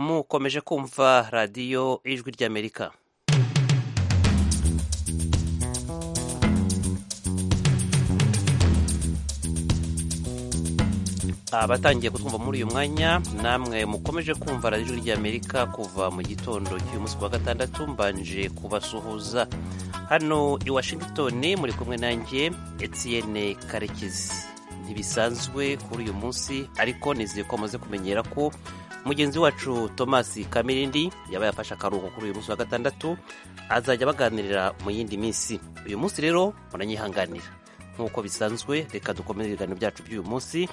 mukomeje kumva radiyo ijwi ry'amerika abatangiye kutwumva muri uyu mwanya namwe mukomeje kumva radiyo ijwi ry'amerika kuva mu gitondo cy'uyu munsi wa gatandatu mbanje kubasuhuza hano i washington muri kumwe nanjye Etienne karekezi ntibisanzwe kuri uyu munsi ariko nizeye ko muze kumenyera ko mugenzi wacu Thomas kamirindi yaba yafashe akaruhuko kuri uyu munsi wa gatandatu azajya baganirira mu yindi minsi uyu munsi rero muranyihanganira nk'uko bisanzwe reka dukomeze ibiganiro byacu by'uyu munsi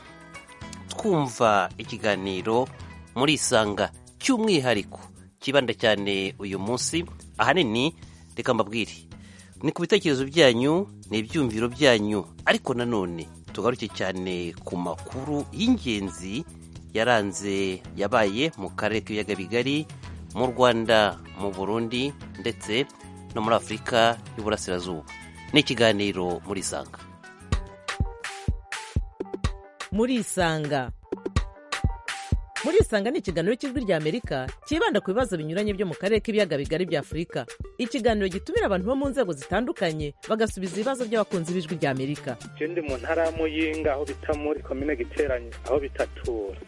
twumva ikiganiro muri isanga cy'umwihariko kibanda cyane uyu munsi ahanini reka mbabwire ni ku bitekerezo byanyu ni ibyumviro byanyu ariko nanone tugaruke cyane ku makuru y'ingenzi yaranze yabaye mu karere k'ibiyaga bigari mu rwanda mu burundi ndetse no muri afurika y'uburasirazuba ni ikiganiro muri isanga muri isanga muri isanga ni ikiganiro cy'ijwi ry'amerika cyibanda ku bibazo binyuranye byo mu karere k'ibiyaga bigari bya afurika ikiganiro gitumira abantu bo mu nzego zitandukanye bagasubiza ibibazo by'abakunzi b'ijwi ry'amerika icyo ndi mu ntara ya muyinga aho bita muri komine giteranye aho bitatura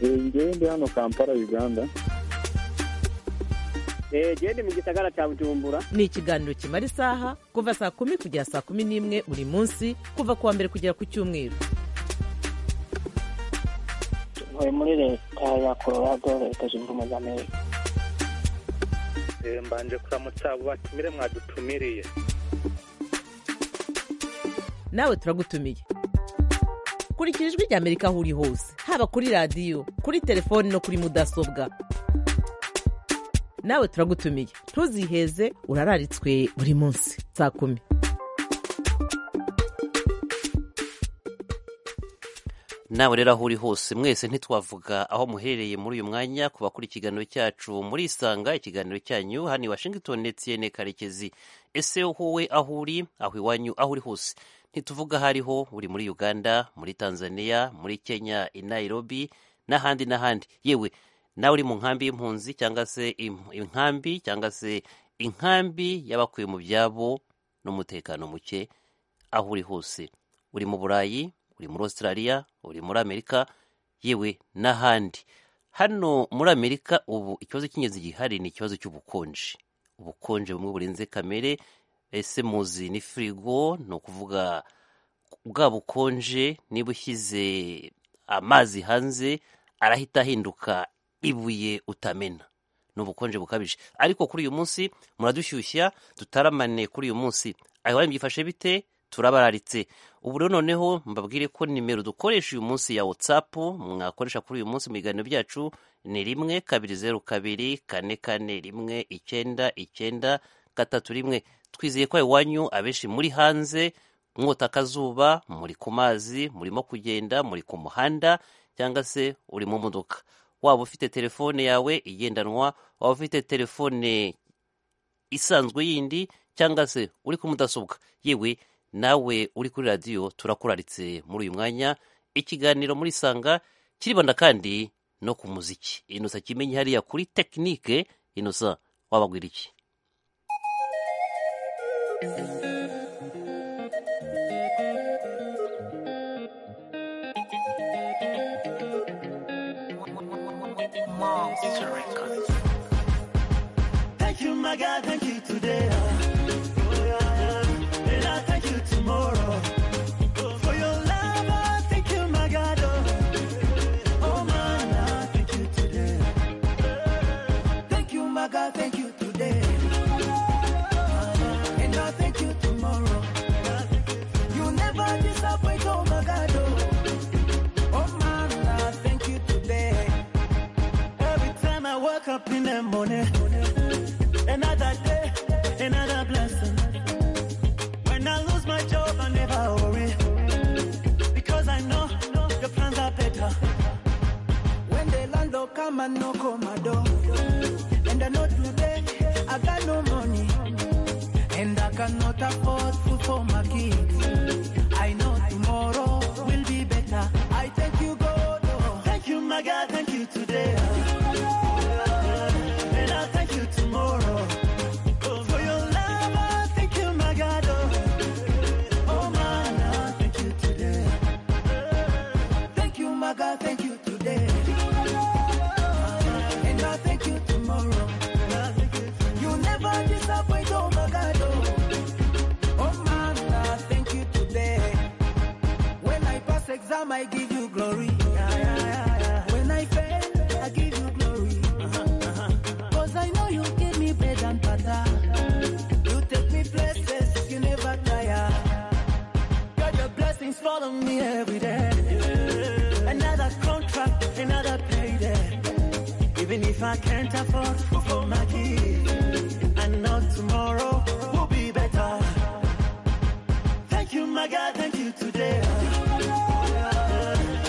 ngewe ndi hano kampala uganda genda mu gisagara cya bujumbura ni ikiganiro kimara isaha kuva saa kumi kugera saa kumi n'imwe buri munsi kuva ku wa mbere kugera ku cyumweru ntuye muri leta ya colorado leta zunze ubumwe za amerika mbanje kuramutsa abo batumire mwadutumiriye nawe turagutumiye kurikira ijwi ry'amerika aho uri hose haba kuri radiyo kuri telefoni no kuri mudasobwa nawe turagutumiye ntuziheze urararitswe buri munsi saa kumi nawe rero aho uri hose mwese ntitwavuga aho muherereye muri uyu mwanya ku bakora ikiganiro cyacu muri isanga ikiganiro cyanyu hano i washington etienne karekezi ese wowe aho uri aho iwanyu aho uri hose ntituvuga aho ariho uri muri uganda muri tanzania muri kenya i nairobi n'ahandi n'ahandi yewe nawe uri mu nkambi y'impunzi cyangwa se inkambi cyangwa se inkambi y'abakuye mu byabo n'umutekano muke aho uri hose uri mu burayi uri muri australia uri muri amerika yewe n'ahandi hano muri amerika ubu ikibazo cy'ingenzi gihari ni ikibazo cy'ubukonje ubukonje bumwe burenze kamere ese muzi ni firigo ni ukuvuga bwa bukonje niba ushyize amazi hanze arahita ahinduka ibuye utamena ni ubukonje bukabije ariko kuri uyu munsi muradushyushya tutaramane kuri uyu munsi aho byifashe bite turabararitse ubu rero noneho mbabwire ko nimero dukoresha uyu munsi ya watsapu mwakoresha kuri uyu munsi mu biganiro byacu ni rimwe kabiri zeru kabiri kane kane rimwe icyenda icyenda gatatu rimwe twizeye ko iwanyu abenshi muri hanze mwota akazuba muri ku mazi murimo kugenda muri ku muhanda cyangwa se uri mu modoka waba ufite telefone yawe igendanwa waba ufite telefone isanzwe yindi cyangwa se uri ku mudasobwa yewe nawe uri kuri radiyo turakuraritse muri uyu mwanya ikiganiro muri sanga kiribanda kandi no ku muziki inosa kimenyi hariya kuri tekinike inosa wabagwira iki Thank you, my God, thank you today. And I thank you tomorrow. For your love, I thank you, my God. Oh, man, I thank you today. Thank you, my God, thank you today. And I thank you tomorrow. You never disappoint, oh, my God. Oh, man, I thank you today. Every time I wake up in the morning, another day, another blessing. When I lose my job, I never worry. Because I know the plans are better. When the landlord come and knock on my door, and I know today I got no money, and I cannot afford food for my kids. I know tomorrow will be better. I thank you, God. oh. Thank you, my God. Thank you today. things follow me every day. Another contract, another payday. Even if I can't afford food for my kids, I know tomorrow will be better. Thank you, my God, thank you today.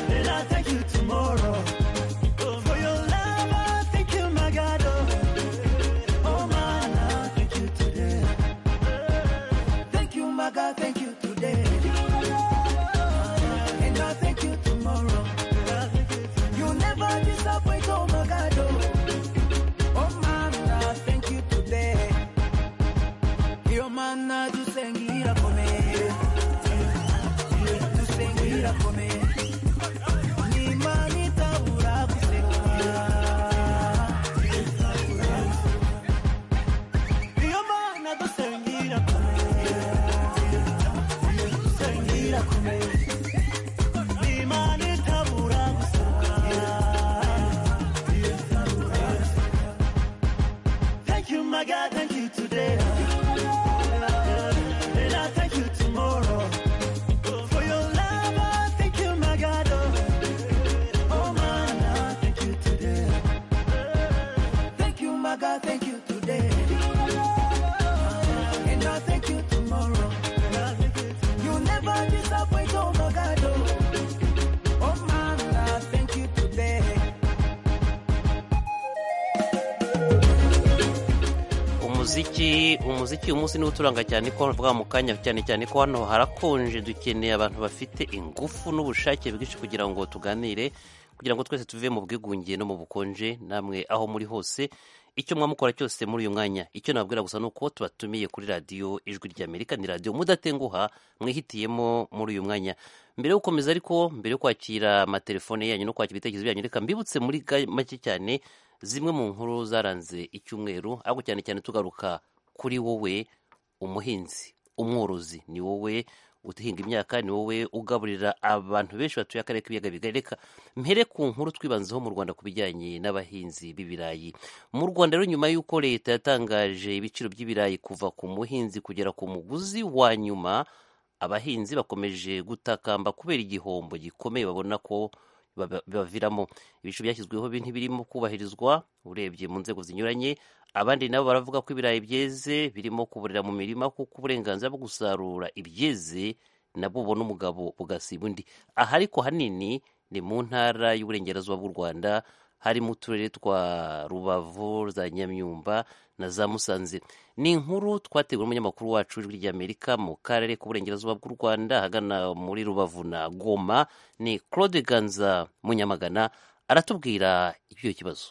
And I thank you tomorrow. Oh, for your love, I thank you, my God. Oh, oh man, I thank you today. Thank you, my God, thank you today. And I thank you tomorrow. You never disappoint, oh my God. oh. Oh man, I thank you today. Yo man, I do sing it up for me. Do sing it up for me. Ni mani taura kusenga. Yo man, I do sing it up for me. Sing it up for me. Ni mani taura kusenga. Thank you, my God, thank you today. And I thank you tomorrow. For your love, I thank you, my God. Oh, man, I thank you today. Thank you, my God, thank you today. And I thank you tomorrow. You never disappoint, oh, my God. Oh, man, I thank you today. umuziki umuziki uyu munsi niwo uturanga cyane ko bavuga mu kanya cyane cyane ko hano harakonje dukeneye abantu bafite ingufu n'ubushake bwinshi kugira ngo tuganire kugira ngo twese tuve mu bwigunge no mu bukonje namwe aho muri hose icyo mwamukora cyose muri uyu mwanya icyo nabwira gusa ni uko tubatumiye kuri radiyo ijwi ry'amerika ni radiyo mudatenguha mwihitiyemo muri uyu mwanya mbere yo gukomeza ariko mbere yo kwakira amatelefone yanyu no kwakira ibitekerezo byanyu reka mbibutse muri ga- make cyane zimwe mu nkuru zaranze icyumweru ariko cyane cyane tugaruka kuri wowe umuhinzi umworozi ni wowe uhinga imyaka ni wowe ugaburira abantu benshi batuye akarere k'ibiyaga bigari reka mpere ku nkuru twibanzeho mu rwanda ku bijyanye n'abahinzi b'ibirayi mu rwanda rero nyuma y'uko leta yatangaje ibiciro by'ibirayi kuva ku muhinzi kugera ku muguzi wa nyuma abahinzi bakomeje gutakamba kubera igihombo gikomeye babona ko baba- bibaviramo ibiciro byashyizweho bi- ntibirimo kubahirizwa urebye mu nzego zinyuranye abandi nabo baravuga ko ibirayi byeze birimo kuburira mu mirima kuko uburenganzira bwo gusarura ibyeze nabwo bubona umugabo bugasiba undi aha ariko hanini ni mu ntara y'uburengerazuba bw'u rwanda harimo uturere twa rubavu za nyamyumba na za musanze ni inkuru twateguwe n'umunyamakuru wacu w'ijwi ry'amerika mu karere k'uburengerazuba bw'u rwanda ahagana muri rubavu na goma ni claude ganza munyamagana aratubwira iby'icyo kibazo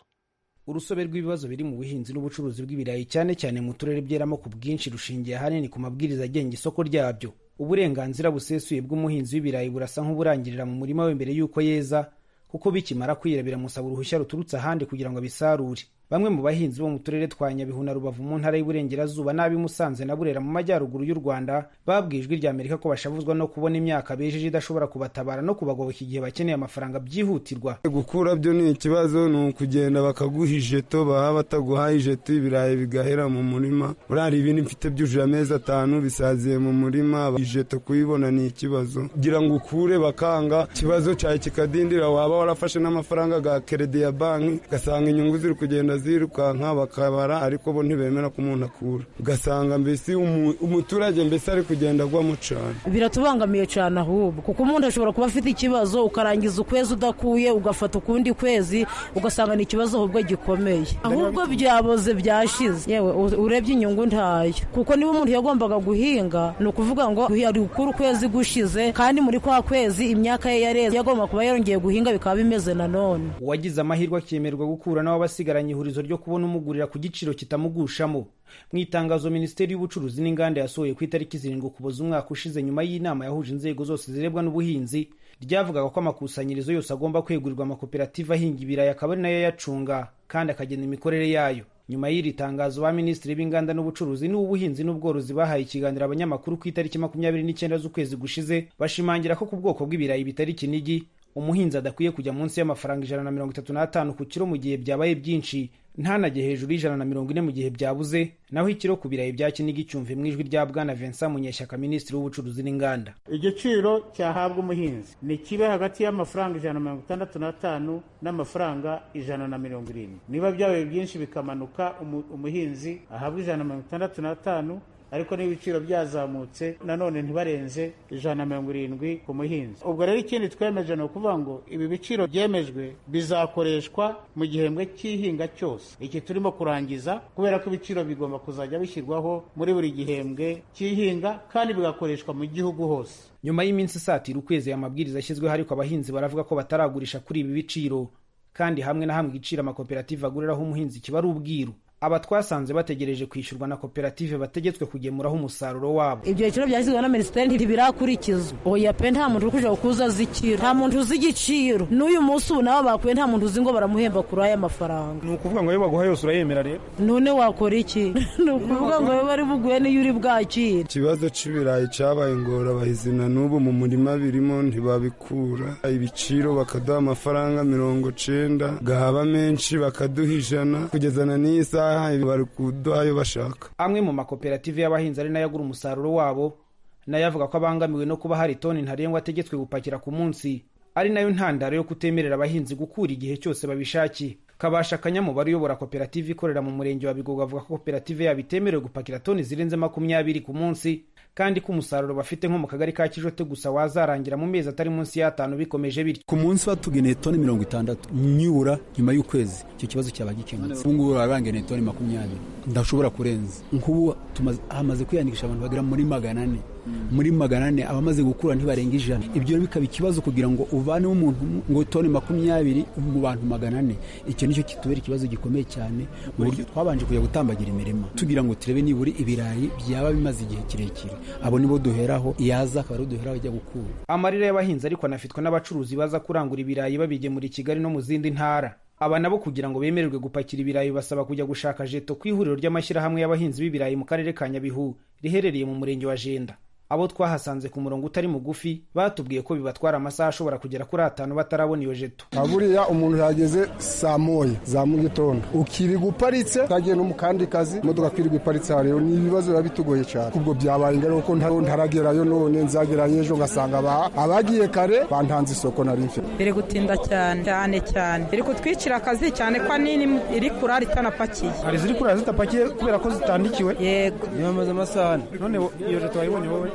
urusobe rw'ibibazo biri mu buhinzi n'ubucuruzi bw'ibirayi cyane cyane mu turere byeramo ku bwinshi rushingiye ahanini ku mabwiriza agenga isoko ryabyo uburenganzira busesuye bw'umuhinzi w'ibirayi burasa nk'uburangirira mu murima we mbere y'uko yeza kuko bikimara kwira biramusaba uruhushya ruturutse ahandi kugira ngo abisarure bamwe mu bahinzi bo mu turere twa nyabihu na rubavu mu ntara y'uburengerazuba n'ab'i musanze na burera mu majyaruguru y'u rwanda babwiye ijwi rya amerika ko bashavuzwa no kubona imyaka bejeje idashobora kubatabara no kubagoboka igihe bakeneye amafaranga byihutirwa gukura byo ni ikibazo ni ukugenda bakaguha ijeto baba bataguhaye ijeto ibirayi bigahera mu murima burari ibi mfite byujuje amezi atanu bisaziye mu murima ijeto kuyibona ni ikibazo kugira ngo ukure bakanga ikibazo cyawe kikadindira waba warafashe n'amafaranga ga keredi ya banki ugasanga inyungu ziri kugenda zirukanka bakabara ariko bo ntibemera ko umuntu akura ugasanga mbese umu- umuturage mbese ari kugenda agwamo cyane biratubangamiye cyane ahubwo kuko umuntu ashobora kuba afite ikibazo ukarangiza ukwezi udakuye ugafata ukundi kwezi ugasanga ni ikibazo ahubwo gikomeye ahubwo byaboze byashize yewe u- urebye inyungu ntayo kuko niba umuntu yagombaga guhinga ni ukuvuga ngo ari gukura ukwezi gushize kandi muri kwa kwezi imyaka ye yareze yagomba kuba yarongeye guhinga bikaba bimeze nanone uwagize amahirwe akiyemerwa gukura nawe abasigaranye ihurizo ryo kubona umugurira ku giciro kitamugushamo mu itangazo minisiteri y'ubucuruzi n'inganda yasohoye ku itariki zirindwi ukuboza umwaka ushize nyuma y'inama yahuje inzego zose zirebwa n'ubuhinzi ryavugaga ko amakusanyirizo yose agomba kwegurirwa amakoperative ahinga ibirayi akaba ari nayo ayacunga kandi akagena imikorere yayo nyuma y'iri tangazo ba minisitiri b'inganda n'ubucuruzi n'ubuhinzi n'ubworozi bahaye ikiganiro abanyamakuru ku itariki makumyabiri n'icyenda z'ukwezi gushize bashimangira ko ku bwoko bw'ibirayi bitari kinigi umuhinzi adakwiye kujya munsi y'amafaranga ijana na mirongo itatu n'atanu ku kiro mu gihe byabaye byinshi ntanajye hejuru y'ijana na mirongo ine mu gihe byabuze naho ikiro ku birayi bya kinigi cyumva mu ijwi rya bwana vincent munyeshyaka minisitiri w'ubucuruzi n'inganda igiciro cyahabwa umuhinzi ni kibe hagati y'amafaranga ijana na mirongo itandatu n'atanu n'amafaranga ijana na mirongo irindwi niba byabaye byinshi bikamanuka umu- umuhinzi ahabwa ijana na mirongo itandatu n'atanu ariko niba ibiciro byazamutse nanone ntibarenze ijana na mirongo irindwi ku muhinzi ubwo rero ikindi twemeje ni ukuvuga ngo ibi biciro byemejwe bizakoreshwa mu gihembwe cy'ihinga cyose iki turimo kurangiza kubera ko ibiciro bigomba kuzajya bishyirwaho muri buri gihembwe cy'ihinga kandi bigakoreshwa mu gihugu hose nyuma y'iminsi isatira ukwezi aya mabwiriza ashyizweho ariko abahinzi baravuga ko bataragurisha kuri ibi biciro kandi hamwe na hamwe igiciro amakoperative aguriraho umuhinzi kiba ari ubwiru aba twasanze bategereje kwishyurwa na koperative bategetswe kugemuraho umusaruro wabo ibyo biciro byashyizweho na minisiteri ntibirakurikizwa oya pe nta muntu uri kujya kuza azi ikiro nta muntu uzi igiciro n'uyu munsi ubu nabo bakuye nta muntu uzi ngo baramuhemba kuri aya mafaranga ni ukuvuga ngo ayo baguha yose urayemera rero none wakora iki ni ukuvuga ngo wowe bari buguhe niyo uri bwakire ikibazo cy'ibirayi cyabaye ingorabahizi na n'ubu mu murima birimo ntibabikura ibiciro bakaduha amafaranga mirongo cyenda gahaba menshi bakaduha ijana kugezana n'iyi saha bari kuduha ayo bashaka amwe mu makoperative y'abahinzi ari nayo agura umusaruro wabo nayo avuga ko abangamiwe no kuba hari toni ntarengwa ategetswe gupakira ku munsi ari nayo ntandaro yo kutemerera abahinzi gukura igihe cyose babishakiye kabasha akanyamubare uyobora koperative ikorera mu murenge wa bigogo avuga ko koperative yabo itemerewe gupakira toni zirenze makumyabiri ku munsi kandi ko umusaruro bafite nko mu kagari ka kijote gusa wazarangira mu mezi atari munsi y'atanu bikomeje bityo ku munsi batugeneye toni mirongo itandatu nyibura nyuma y'ukwezi icyo kibazo cyaba gikemutse ubu ngubu barabangeneye toni makumyabiri ndashobora kurenza nk'ubu tumaze- hamaze kwiyandikisha abantu bagera muri magana ane muri magana ane abamaze gukura ntibarenga ijana ibyo rero bikaba ikibazo kugira ngo uvaneho umuntu umwe ngo toni makumyabiri mu bantu magana ane icyo nicyo kitubera ikibazo gikomeye cyane mu buryo twabanje kujya gutambagira imirima tugira ngo turebe nibura ibirayi byaba bimaze igihe kirekire abo nibo duheraho yaza akaba ariho duheraho ajya gukura amarira y'abahinzi ariko anafitwa n'abacuruzi baza kurangura ibirayi babigemura i kigali no mu zindi ntara aba nabo kugira ngo bemererwe gupakira ibirayi basaba kujya gushaka jeto ku ihuriro ry'amashyirahamwe y'abahinzi b'ibirayi mu karere ka nyabihu riherereye mu murenge wa jenda abo twahasanze ku murongo utari mugufi batubwiye ko bibatwara amasaha ashobora kugera kuri atanu batarabona iyo jeto nka buriya umuntu yageze saa moya za mu gitondo ukirirwa uparitse utagenda no mu kandi kazi imodoka kwirirwa iparitse aha rero ni ibibazo biba bitugoye cyane kubwo byabaye ingaruka kuko nta- ntaragerayo none nzagerayo ejo ngasanga aba- abagiye kare bantanze isoko nari mfite biri gutinda cyane cyane cyane iri kutwicira akazi cyane ko nini iri kurara itanapakiye hari iziri kurara zitapakiye kubera ko zitandikiwe yego niba amaze amasaha ane none wo- iyo leta wayibonye wowe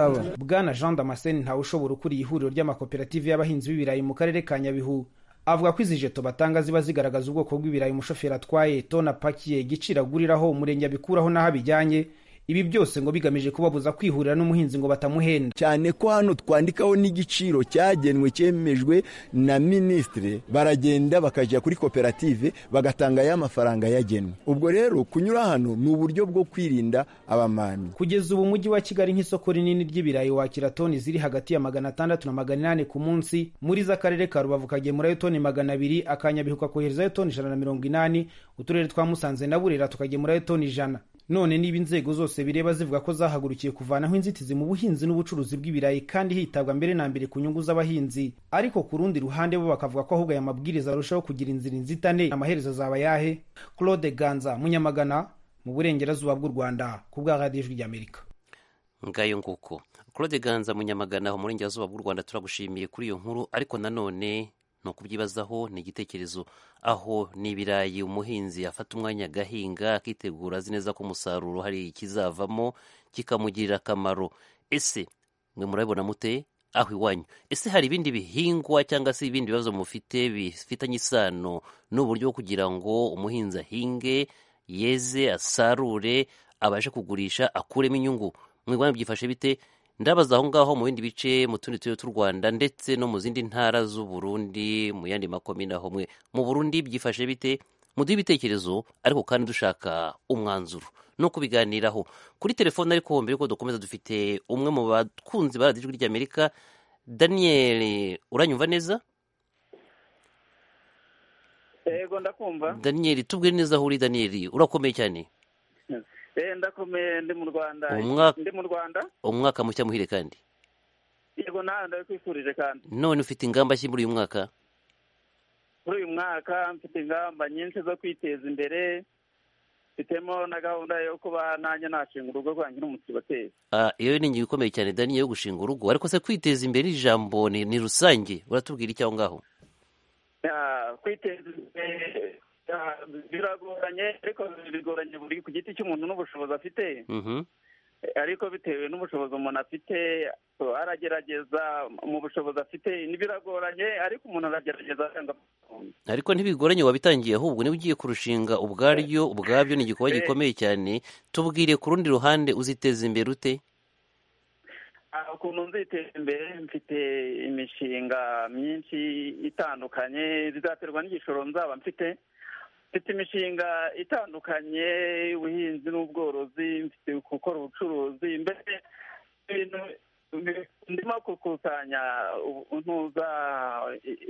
bwana jean damascene ntawe ushobora ukuriye ihuriro ry'amakoperative y'abahinzi b'ibirayi mu karere ka nyabihu avuga ko izi jeto batanga ziba zigaragaza ubwoko bw'ibirayi umushoferi atwaye tona apakiye igiciro aguriraho umurenge abikuraho n'aho abijyanye ibi byose ngo bigamije kubabuza kwihurira n'umuhinzi ngo batamuhenda cyane ko hano twandikaho n'igiciro cyagenwe cyemejwe na minisitiri baragenda bakajya kuri koperative bagatanga ya mafaranga yagenwe ubwo rero kunyura hano ni uburyo bwo kwirinda abamani kugeza ubu umujyi wa kigali nk'isoko rinini ry'ibirayi wakira toni ziri hagati ya magana atandatu na magana inani ku munsi muri zo akarere ka rubavu kagemurayo toni magana abiri akanyabihu kakoherezayo toni ijana na mirongo inani uturere twa musanze na burera tukagemurayo toni ijana none niba inzego zose bireba zivuga ko zahagurukiye kuvanaho inzitizi mu buhinzi n'ubucuruzi bw'ibirayi kandi hitabwa mbere na mbere ku nyungu z'abahinzi ariko ku rundi ruhande bo bakavuga ko ahubwo aya mabwiriza arushaho kugira inzira inzitane amaherezo azaba ayahe claude ganza munyamagana mu burengerazuba bw'u rwanda ku bwa radiyo ijwi ry'amerika ngayo nguko claude ganza munyamagana aho murengera zuba bw'u rwanda turagushimiye kuri iyo nkuru ariko nanone ni ukubyibazaho ni igitekerezo aho ni ibirayi umuhinzi afata umwanya agahinga akitegura azi neza ko umusaruro hari ikizavamo kikamugirira akamaro ese mwe murabibona mute aho iwanyu ese hari ibindi bihingwa cyangwa se ibindi bibazo mufite bifitanye isano n'uburyo bwo kugira ngo umuhinzi ahinge yeze asarure abashe kugurisha akuremo inyungu mwigwana byifashe bite ndabaza aho ngaho mu bindi bice mu tundi turere tw'u rwanda ndetse no mu zindi ntara z'u burundi mu yandi makomine aho mwe mu burundi byifashe bite muduhe ibitekerezo ariko kandi dushaka umwanzuro no kubiganiraho kuri telefone ariko mbere yuko dukomeza dufite umwe mu bakunzi ba radiyo ijwi ry'amerika daniel uranyumva neza yego ndakumva daniel tubwire neza aho uri daniel urakomeye cyane eh ndakomeye ndi mu rwanda Umwa- ndi mu rwanda umwaka mushya muhire kandi yego nawe ndabikwifurije kandi none ufite ingamba ki muri uyu mwaka kuri uyu mwaka mfite ingamba nyinshi zo kwiteza imbere mfitemo na gahunda yo kuba nanjye nashinga urugo rwanjye n'umusibo uteza Ah, iyo ni ingingo ikomeye cyane dani yo gushinga urugo ariko se kwiteza imbere ni ijambo ni ni rusange uratubwira icyaho ngaho Ah, kwiteza imbere ah, biragoranye ariko bigoranye buri ku giti cy'umuntu n'ubushobozi afite Mhm. ariko bitewe n'ubushobozi umuntu afite so, aragerageza mu bushobozi afite biragoranye ariko umuntu aragerageza akanga ariko ntibigoranye wabitangiye ahubwo niba ugiye kurushinga ubwaryo ubwabyo ni igikorwa gikomeye cyane tubwire ku rundi ruhande uziteza imbere ute Ah, ukuntu nziteza imbere mfite imishinga myinshi itandukanye bizaterwa n'igishoro nzaba mfite mfite imishinga itandukanye ubuhinzi n'ubworozi mfite gukora ubucuruzi mbese ibintu ndimo gukusanya ubu- ntuza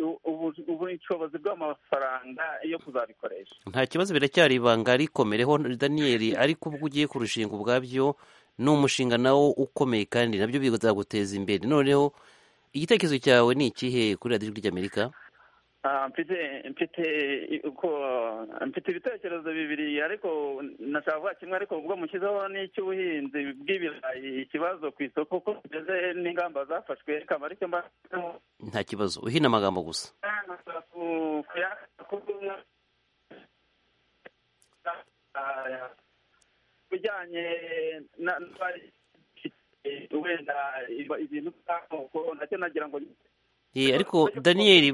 ubu- ubu- ubushobozi bw'amafaranga yo kuzabikoresha nta kibazo biracyari ibanga rikomereho daniyeli ariko ubwo ugiye kurushinga ubwabyo ni umushinga nawo ukomeye kandi nabyo bizaguteza imbere noneho igitekerezo cyawe ni ikihe kuri radiyo ijwi ry'amerika Ah, mfite mfite uko mfite ibitekerezo bibiri ariko nashaka kuvuga kimwe ariko ubwo mushyizeho n'icy'ubuhinzi bw'ibirayi ikibazo ku isoko ko tugeze n'ingamba zafashwe reka marike mba nta kibazo uhina amagambo gusa ku- kuya- ku- Ah, bijyanye na na- wenda iba- ibintu by'amoko nacyo nagira ngo Eh, ariko daniyeli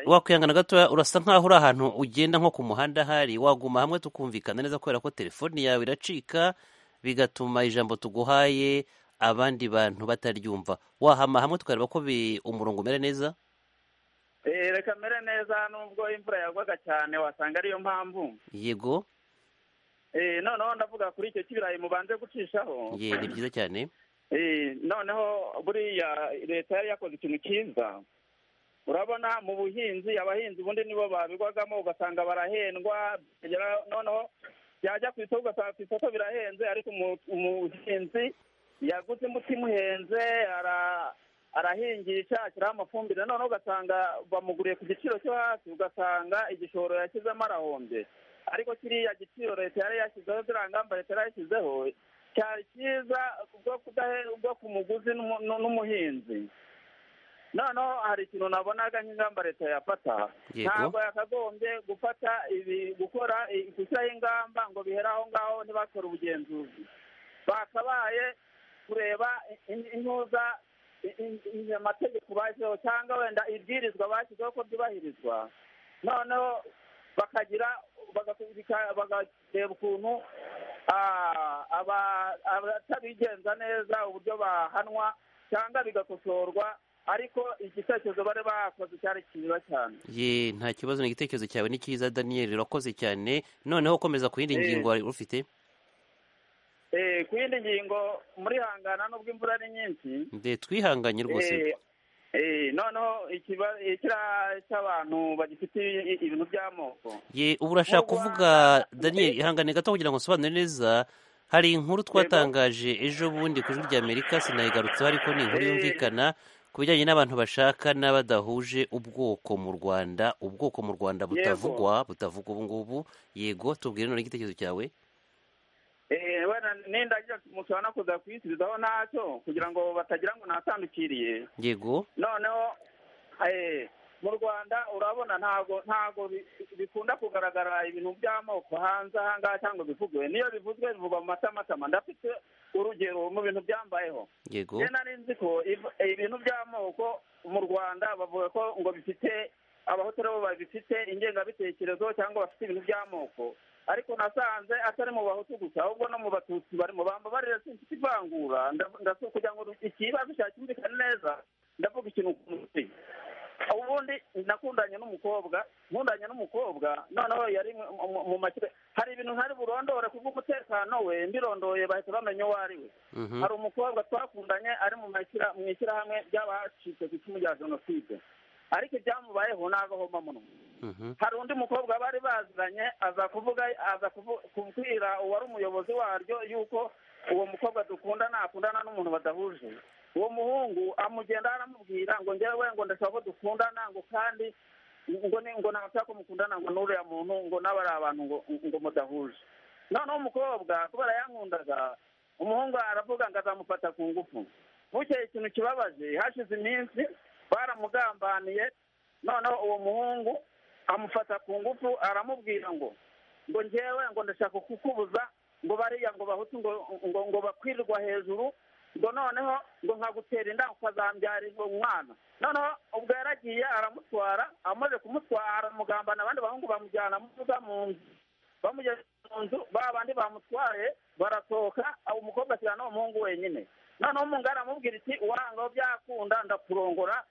wakwihangana gatoya urasa nkaho uri ahantu ugenda nko ku muhanda ahari waguma hamwe tukumvikana neza kubera ko telefoni yawe iracika bigatuma ijambo tuguhaye abandi bantu bataryumva wahama hamwe tukareba ko bi- umurongo umera neza Eh, reka mere neza nubwo imvura yagwaga cyane wasanga ariyo mpamvu yego Eh, noneho ndavuga kuri icyo cy'ibirayi mubanze gucishaho ye ni byiza cyane Eh, noneho buriya leta yari yakoze ikintu cyiza urabona mu buhinzi abahinzi ubundi nibo babigwagamo ugasanga barahendwa byagera- noneho byajya ku isoko ugasanga ku isoko birahenze ariko umu- umuhinzi yaguze imbuto imuhenze ara- arahingisha ashyiraho amafumbire noneho ugasanga bamuguriye ku giciro cyo hasi ugasanga igishoro yashyizemo arahombye ariko kiriya giciro leta yari yashyizeho ziriya ngamba leta yari yashyizeho cyari cyiza bwo kudahe- bwo ku muguzi n'umu- n'umuhinzi noneho hari ikintu nabonaga nk'ingamba leta yafata Yego. ntabwo yakagombye gufata ibi gukora i- gushyiraho ingamba ngo bihere aho ngaho ntibakore ubugenzuzi bakabaye kureba i- i- intuza i- i- i- amategeko bashyizeho cyangwa wenda ibwirizwa bashyizeho ko byubahirizwa noneho bakagira bagaku- bika- bakareba ukuntu ah, aba- abatabigenza neza uburyo bahanwa cyangwa bigakosorwa ariko igitekerezo bari bakoze cyari cyiza cyane ye nta kibazo ni igitekerezo cyawe ni cyiza daniyeli urakoze cyane noneho komeza ku yindi Eh. ngingo wari ufite Eh, ku yindi ngingo murihangana nubwo imvura ari nyinshi nde twihanganye rwose Eh, eh, noneho ikiba- ikiriya cy'abantu bagifite i- i- ibintu by'amoko ye ubu urashaka kuvuga daniyeli ihangane gato kugira ngo usobanure neza hari inkuru twatangaje ejo bundi ku ijwi ry'amerika sinayigarutseho ariko ni inkuru yumvikana ku bijyanye n'abantu bashaka n'abadahuje ubwoko mu rwanda ubwoko mu rwanda butavugwa butavugwa ubu ngubu yego tubwire none igitekerezo cyawe Eh, wenda nindagira mushobora no kuza kuyisubizaho ntacyo kugira ngo batagira ngo natandukiriye yego noneho eh, mu rwanda urabona ntabwo ntabwo bi- bikunda kugaragara ibintu by'amoko hanze ahangaha cyangwa bivugwe niyo bivuzwe bivugwa mu matamatama ndafite urugero mu bintu byambayeho yego njye nari nzi ko iv- eh, ibintu by'amoko mu rwanda bavuga ko ngo bifite abahoteli bo babifite ingengabitekerezo cyangwa bafite ibintu by'amoko ariko nasanze atari mu bahutu gusa ahubwo no mu batutsi barimo bamba barira sinfite ivangura nda- ndasaba kugira ngo ikibazo cyacyumvikane neza ndavuga ikintu ku mutwe ubundi nakundanye n'umukobwa nkundanye n'umukobwa noneho yari mu- mu- mu makipe hari ibintu ntari burondore kubw'umutekano we mbirondoye bahita bamenya uwo ari we Mhm. hari umukobwa twakundanye ari mu mashyira- mu ishyirahamwe ry'abacitse ku icumu rya jenoside ariko ibyamubayeho ni agahoma munwa hari undi mukobwa bari baziranye aza kuvuga aza kuvu- kubwira uwari umuyobozi waryo yuko uwo mukobwa dukundana akundana n'umuntu badahuje uwo muhungu amugenda aramubwira ngo njyewe ngo ndashaka ko dukundana ngo kandi ngo ni ngo ntashaka mukundana ngo n'uriya muntu ngo n'aba ari abantu ngo ngo mudahuje noneho umukobwa kubera yankundaga umuhungu aravuga ngo azamufata ku ngufu bukeye ikintu kibabaje hashize iminsi baramugambaniye noneho uwo muhungu amufata ku ngufu aramubwira ngo ngo ngewe ngo ndashaka kukubuza ngo bariya ngo bahutu ngo ngo ngo bakwirirwa hejuru ngo noneho ngo nkagutera inda ukazambyara umwana noneho ubwo yaragiye aramutwara amaze kumutwara aramugambana abandi bahungu bamujyana amuvuga mu nzu bamugeze mu nzu ba bandi bamutwaye barasohoka aho umukobwa asigaye n'umuhungu wenyine noneho umugore aramubwira iti uranga byakunda ndakurongora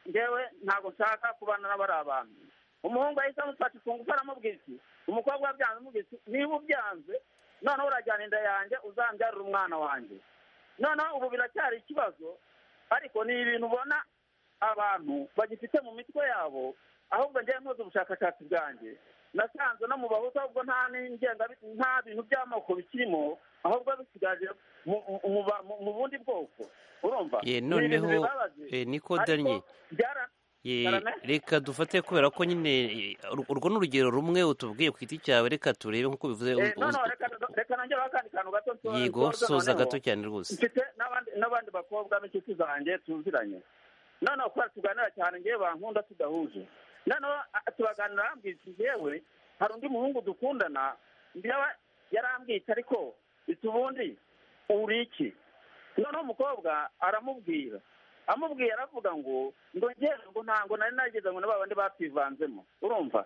ngewe ntabwo nshaka kubana n'abari abantu umuhungu ahise amufata ifunguzo aramubwira iti umukobwa wabyanze amubwira iti niba ubyanze noneho urajyana inda yanjye uzambyarira umwana wanjye noneho ubu biracyari ikibazo ariko ni ibintu ubona abantu bagifite mu mitwe yabo ahubwo ngewe nkoze ubushakashatsi bwanjye nasanze no mu bahutu ahubwo nta n'ingenga nta bintu by'amoko bikirimo ahubwo bisigaje mu- mu- mu- mu bundi bwoko urumva Ye, Ni noneho, ibintu bibabaje. eh, Nico Ariko Daniel. byara- Ye, Karame? reka dufate kubera ko nyine eh, ur- urwo ni urugero rumwe utubwiye ku giti cyawe reka turebe nk'uko bivuze Eh, u- no, no, u- reka reka nongeraho akandi kantu gato nso- yego nsoza soza noneho. gato cyane rwose mfite n'abandi n'abandi bakobwa b'inshuti zanjye tuziranye noneho kubera tuganira cyane ngewe bankunda tudahuje noneho a- turaganira arambwira iti ngewe hari undi muhungu dukundana njyewe yarambwiye ati ariko iti ubundi uri iki noneho umukobwa aramubwira amubwiye aravuga ngo ngo ngewe ngo ntabwo nari nageze ngo na bandi bativanzemo urumva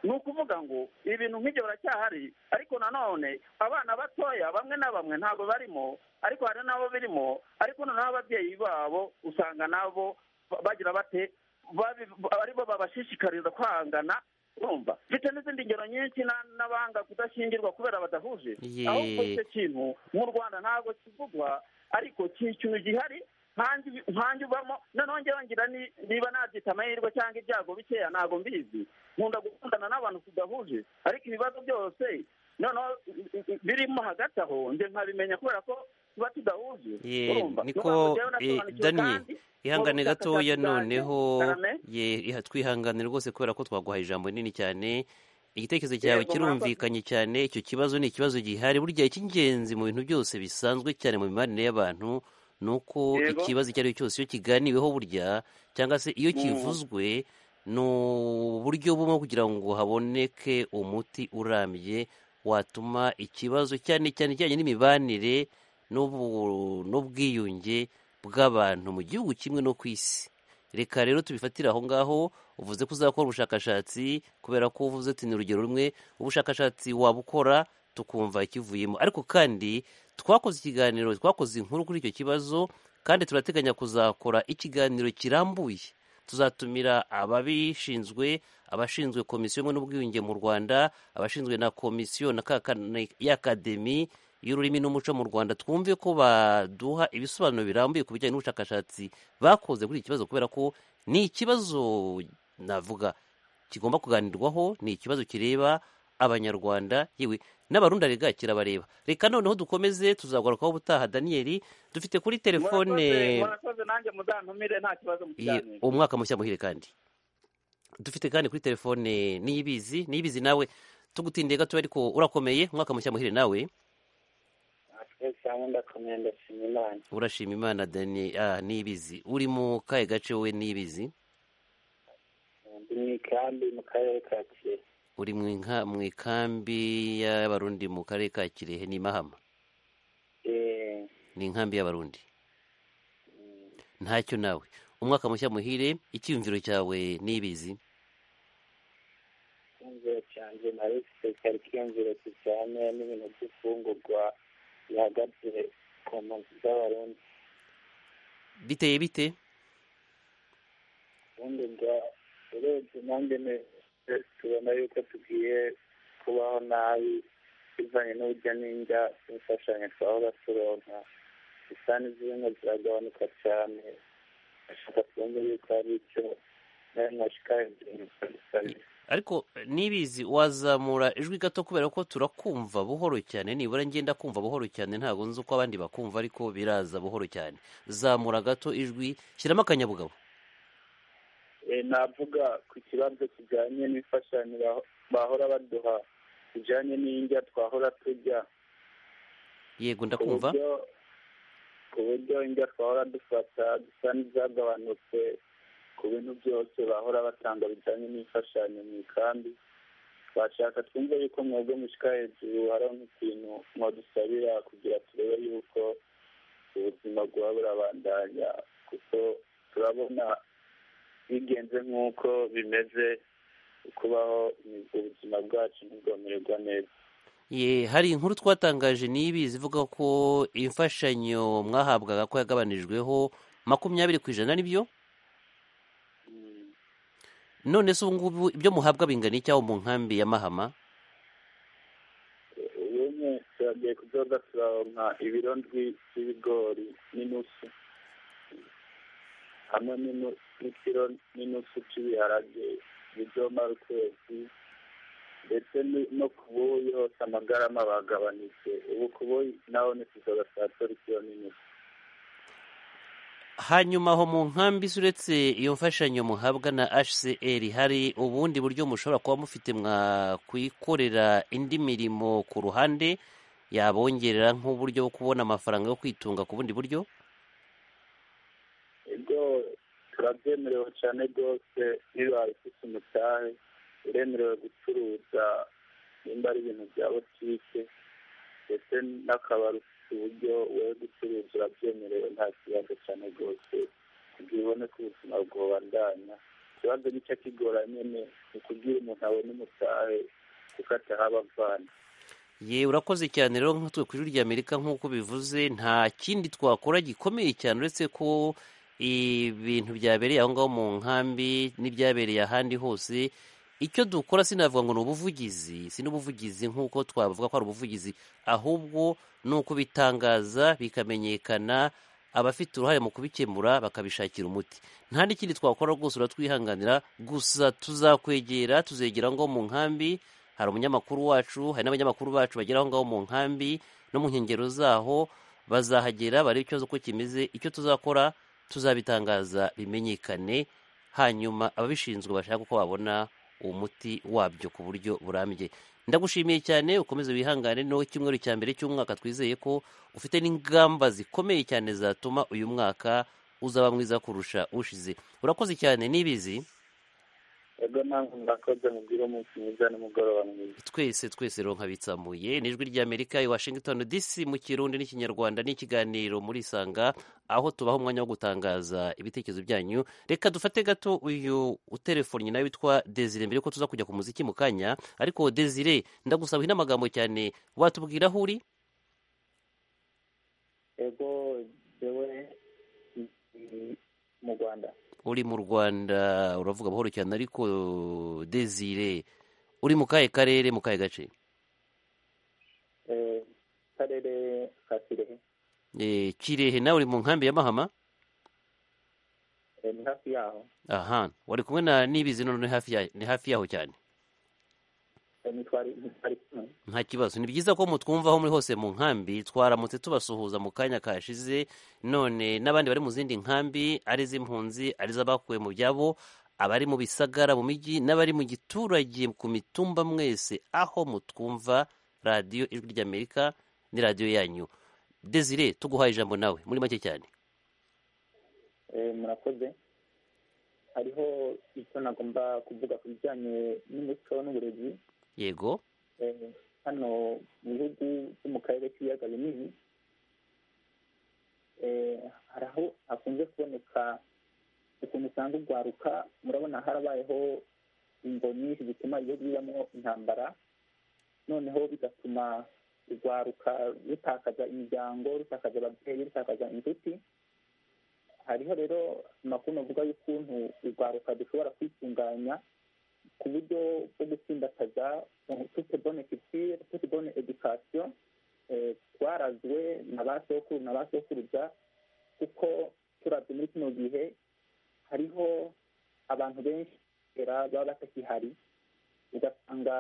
ni ukuvuga ngo ibintu nk'ibyo biracyahari ariko nanone abana batoya bamwe na bamwe ntabwo barimo ariko hari n'abo birimo ariko noneho ababyeyi babo usanga nabo ba- bagira bate babi- aribo babashishikariza kwangana urumva mfite n'izindi ngero nyinshi na- n'abanga kudashyingirwa kubera badahuje Ye. ahubwo icyo kintu mu rwanda ntabwo kivugwa ariko ni ikintu gihari nkanjye ubi- nkanjye ubamo noneho ngewe ngira ni- niba nabyita amahirwe cyangwa ibyago bikeya ntabwo mbizi nkunda gukundana n'abantu tudahuje ariko ibibazo byose noneho i- i- birimo hagati aho nje nkabimenya kubera ko tuba tudahuje Ye, urumva niko eh, Daniel ihangane gatoya noneho Karame? ye iha- twihangane rwose kubera ko twaguhaye ijambo rinini cyane igitekerezo cyawe Yego, murakoze. kirumvikanye cyane icyo kibazo ni ikibazo gihari burya icy'ingenzi mu bintu byose bisanzwe cyane mu mibanire y'abantu ni uko Yego. ikibazo icyo ari cyo cyose iyo kiganiweho burya cyangwa se iyo Mm. kivuzwe ni uburyo bumwe kugira ngo haboneke umuti urambye watuma ikibazo cyane cyane ijyanye n'imibanire n'ubu- n'ubwiyunge bw'abantu mu gihugu kimwe no ku isi reka rero tubifatire aho ngaho uvuze ko uzakora ubushakashatsi kubera ko uvuze ati ni urugero rumwe ubushakashatsi wabukora tukumva ikivuyemo ariko kandi twakoze ikiganiro twakoze inkuru kuri icyo kibazo kandi turateganya kuzakora ikiganiro kirambuye tuzatumira ababishinzwe abashinzwe komisiyo imwe n'ubwiyunge mu rwanda abashinzwe na komisiyo na ka- ka- na- y'akademi y'ururimi n'umuco mu rwanda twumve ko baduha ibisobanuro birambuye ku bijyanye n'ubushakashatsi bakoze kuri iki kibazo kubera ko ni ikibazo navuga kigomba kuganirwaho ni ikibazo kireba abanyarwanda yewe n'abarundi rega kirabareba reka noneho dukomeze tuzagurukaho ubutaha daniyeli dufite kuri telefone Murakoze- murakoze nanjye muzantumire nta kibazo mu Ye, kiganiro umwaka mushya muhire kandi dufite kandi kuri telefone niyibizi niyibizi nawe tugutindiye gatoya ariko urakomeye umwaka mushya muhire nawe twese hamwe ndakomeye ndashima imana urashima imana dani ah, niyibizi uri mu kahe gace wowe niyibizi ndi mu ikambi mu karere ka kirehe uri mu inka- mu ikambi y'abarundi mu karere ka kirehe ni mahama Eh, ni inkambi y'abarundi ntacyo nawe umwaka mushya muhire icyiyumviro cyawe niyibizi icyumviro cyanjye nari cyari icyumviro kijyanye n'ibintu by'ifungurwa bihagaze ku mpunzi z'abarundi biteye bite ubundi bwa urebye nanjye ne- tubona yuko tugiye kubaho nabi bivanye n'urujya n'injya imfashanyo twahora turonka gusa n'izindi ziragabanuka cyane ndashaka twumve yuko hari icyo nawe mwashikariye gusabira ariko eh, nibizi wazamura ijwi gato kubera ko turakumva buhoro cyane nibura ngenda kumva buhoro cyane ntabwo nzi uko abandi bakumva ariko biraza buhoro cyane zamura gato ijwi shyiramo akanyabugabo e navuga ku kibanza kijyanye n'imfashanyo baho- bahora baduha kijyanye n'indya twahora turya yego ku ndakumva buryo ku buryo indya twahora dufata dusa n'izagabanutse ku bintu byose bahora batanga bijyanye n'imfashanyo mu ikambi twashaka twumve yuko mwebwe mushyika hejuru hariho nk'ikintu mwadusabira kugira turebe yuko ubuzima bwaba burabandanya kuko turabona bigenze nk'uko bimeze kubaho ubuzima bwacu ntibwomererwa neza ye hari inkuru twatangaje n'ibi zivuga ko imfashanyo mwahabwaga ko yagabanijweho makumyabiri ku ijana nibyo none se ubu ngubu ibyo muhabwa bingana iki aho mu nkambi ya mahama ubumwe turagiye kudoda turaronka ibiro ndwi by'ibigori n'inusu hamwe n'inu- n'ikiro n'inusu cy'ibiharage bizomara ukwezi ndetse ni- no ku buyi hose amagarama bagabanitse ubu ku buyi naho ni kuzoda saa tatu ikiro n'inusu hanyuma aho mu nkambi se uretse iyo mfashanyo muhabwa na hcr hari ubundi buryo mushobora kuba mufite mwakwikorera indi mirimo ku ruhande yabongerera nk'uburyo bwo kubona amafaranga yo kwitunga ku bundi buryo ubwo turabyemerewe cyane rwose bibaye ufite umutahe uremerewe gucuruza nimba ari ibintu bya butike ndetse n'akabari ufite uburyo wowe gucuruza urabyemerewe nta kibazo cyane rwose kugira ubone ko ubuzima bwobandanya ikibazo nicyo kigora nyine ni kugira umuntu abone umutahe kuko atahaba avana ye urakoze cyane rero nkatwe ku ijwi ry'amerika nk'uko bivuze nta kindi twakora gikomeye cyane uretse ko ibintu byabereye aho ngaho mu nkambi n'ibyabereye ahandi hose icyo dukora sinavuga ngo ni ubuvugizi si n'ubuvugizi nk'uko twavuga ko ari ubuvugizi ahubwo ni ukubitangaza bikamenyekana abafite uruhare mu kubikemura bakabishakira umuti nta n'ikindi twakora rwose uratwihanganira gusa tuzakwegera tuzegera ngo mu nkambi hari umunyamakuru wacu hari n'abanyamakuru bacu bagera aho ngaho mu nkambi no mu nkengero zaho bazahagera barebe ikibazo uko kimeze icyo tuzakora tuzabitangaza bimenyekane hanyuma ababishinzwe bashaka uko babona umuti wabyo ku buryo burambye ndagushimiye cyane ukomeze wihangane no icyumweru cya mbere cy'umwaka twizeye ko ufite n'ingamba zikomeye cyane zatuma uyu mwaka uzaba mwiza kurusha ushize urakoze cyane n'ibizi ubwo ntabwo murakoze mubwire umunsi mwiza n'umugoroba mwiza twese twese ronka bitsamuye ni ijwi ry'amerika i washington dc mu kirundi n'ikinyarwanda n'ikiganiro muri isanga aho tubaha umwanya wo gutangaza ibitekerezo byanyu reka dufate gato uyu utelefoni nawe witwa desire mbere ko tuza kujya ku muziki mu kanya ariko desire ndagusaba inamagambo cyane watubwira aho uri ego jewe mm, mu rwanda uri mu rwanda uravuga buhoro cyane ariko desire uri mu kahe karere mu kahe gace Eh, karere ka kirehe Eh, kirehe nawe uri mu nkambi ya mahama Eh, ni hafi yaho aha wari kumwe na n'ibizi none hafi ya- ni hafi yaho cyane Eh, ntitwari ntitwari kumwe nta kibazo ni byiza ko mutwumva aho muri hose mu nkambi twaramutse tubasuhuza mu kanya kashize none n'abandi bari mu zindi nkambi ari iz'impunzi ari iz'abakuwe mu byabo abari mu bisagara mu mijyi n'abari mu giturage ku mitumba mwese aho mutwumva radiyo ijwi ry'amerika ni radiyo yanyu desire tuguhaye ijambo nawe muri make cyane Eh, murakoze hariho icyo nagomba kuvuga ku bijyanye n'umuco n'uburezi yego Eh, hano mu bihugu byo mu karere k'ibiyaga binini eh, hari aho hakunze kuboneka ukuntu usanga urwaruka murabona harabayeho ingo nyinshi zituma ibihugu bibamo intambara noneho bigatuma urwaruka rutakaza imiryango rutakaza ababyeyi rutakaza inshuti hariho rero amakuru avuga y'ukuntu urwaruka dushobora kwitunganya ku buryo bwo gutsindakaza tute bone kitire tute bone edikasiyo eh, twarazwe na ba sokuru na ba sokuruza kuko turavye muri kino gihe hariho abantu benshi era baba batakihari ugasanga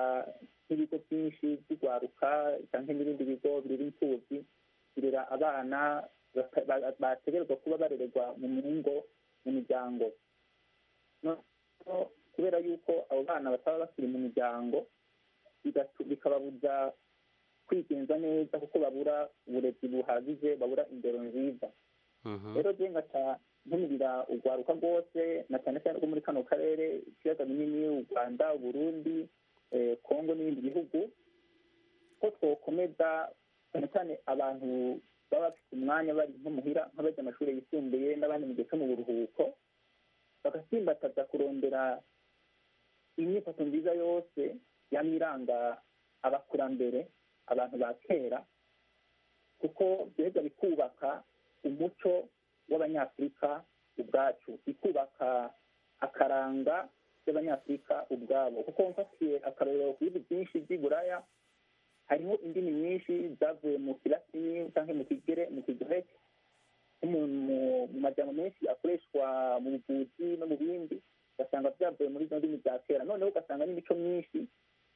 nk'ibigo byinshi by'urwaruka cyangwa n'ibindi bigo birera imfubyi birera abana baka- ba- bategerezwa kuba barererwa mu ngo mu miryango No- kubera yuko abo bana bataba bakiri mu miryango bigatu- bikababuza kwigenza neza kuko babura uburezi buhagije babura indero nziza rero je ngaca ntumurira urwaruka rwose na cyane cyane rwo muri kano karere ibiyaga binini u rwanda uburundi eh, kongo n'ibindi bihugu ko twokomeza cyane cyane abantu baba bafite umwanya bari nko muhira nk'abajya amashuri yisumbuye n'abandi mu gihe cyo mu buruhuko bagasimbataza kurondera inyifato nziza yose yaba iranga abakurambere abantu ba kera kuko byaheza bikubaka umuco w'abanyafurika ubwacu bikubaka akaranga y'abanyafurika ubwabo kuko mfatiye akarorero ku bihugu byinshi by'i buraya hariho indimi nyinshi zavuye mu kilatini cyangwa mu kigere mu kigireki nk'umuntu mu- mu majambo menshi akoreshwa mu buvuzi no mu bindi ugasanga byavuye muri izo ndimi za kera noneho ugasanga n'imico myinshi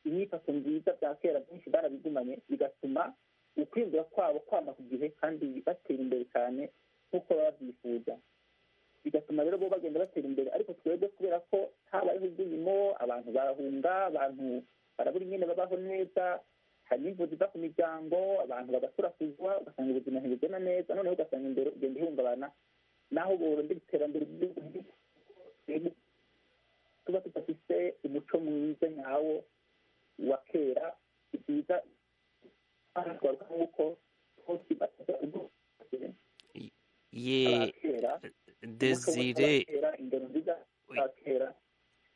inyifato nziza bya kera byinshi barabigumanye bigatuma ukwinjira kwabo kwama ku gihe kandi batera imbere cyane nk'uko baba babyifuza bigatuma rero bo bagenda batera imbere ariko twebwe kubera ko habayeho ibyiyimo abantu barahunga abantu barabura ingene babaho neza hari n'imvu ziva ku miryango abantu bagatura kuzwa ugasanga ubuzima ntibugenda neza noneho ugasanga imbere ugenda ihungabana naho borondera iterambere ry'igihugu nti- tuba tudafise umuco mwiza nyawo wa kera ni byiza twaruka nk'uko twose bataza ubwenge ye kera Desire kera indero nziza za kera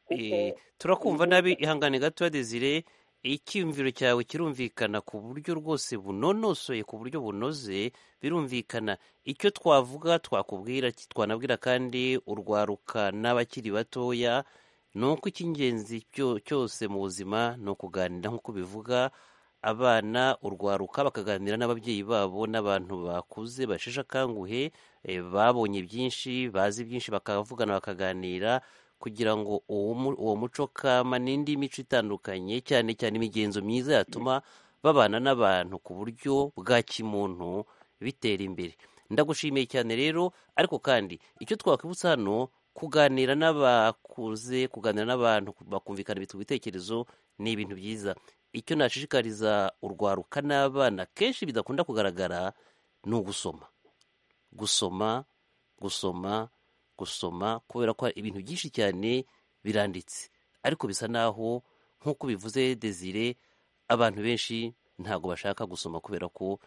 Eh, turakumva nabi ihangane gato Desire icyumviro cyawe kirumvikana ku buryo rwose bunonosoye ku buryo bunoze birumvikana icyo twavuga twakubwira ki- twanabwira kandi urwaruka n'abakiri batoya ni uko icy'ingenzi cyo- cyose mu buzima ni ukuganira nk'uko bivuga abana urwaruka bakaganira n'ababyeyi babo n'abantu bakuze basheshe akanguhe eh, babonye byinshi bazi byinshi bakavugana bakaganira kugira ngo uwo mu- uwo muco kama n'indi mico itandukanye cyane cyane imigenzo myiza yatuma babana n'abantu ku buryo bwa kimuntu bitera imbere ndagushimiye cyane rero ariko kandi icyo twakwibutsa hano kuganira n'abakuze kuganira n'abantu bakumvikana ibintu ibitekerezo ni ibintu byiza icyo nashishikariza urwaruka n'abana kenshi bidakunda kugaragara ni ugusoma gusoma gusoma gusoma kubera ko hari ibintu byinshi cyane biranditse ariko bisa naho nk'uko bivuze desire abantu benshi ntabwo bashaka gusoma kubera ko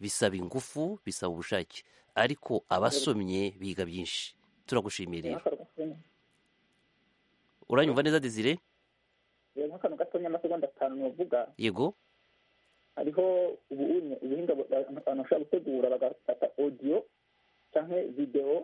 bisaba ingufu bisaba ubushake ariko abasomye biga byinshi turagushimiye rero uranyumva neza desire reba nk'akantu gatonya amasegonda atanu novuga yego hariho ubu unye- ubuhinga bu- abantu bashobora gutegura bagafata odiyo cyangwa videwo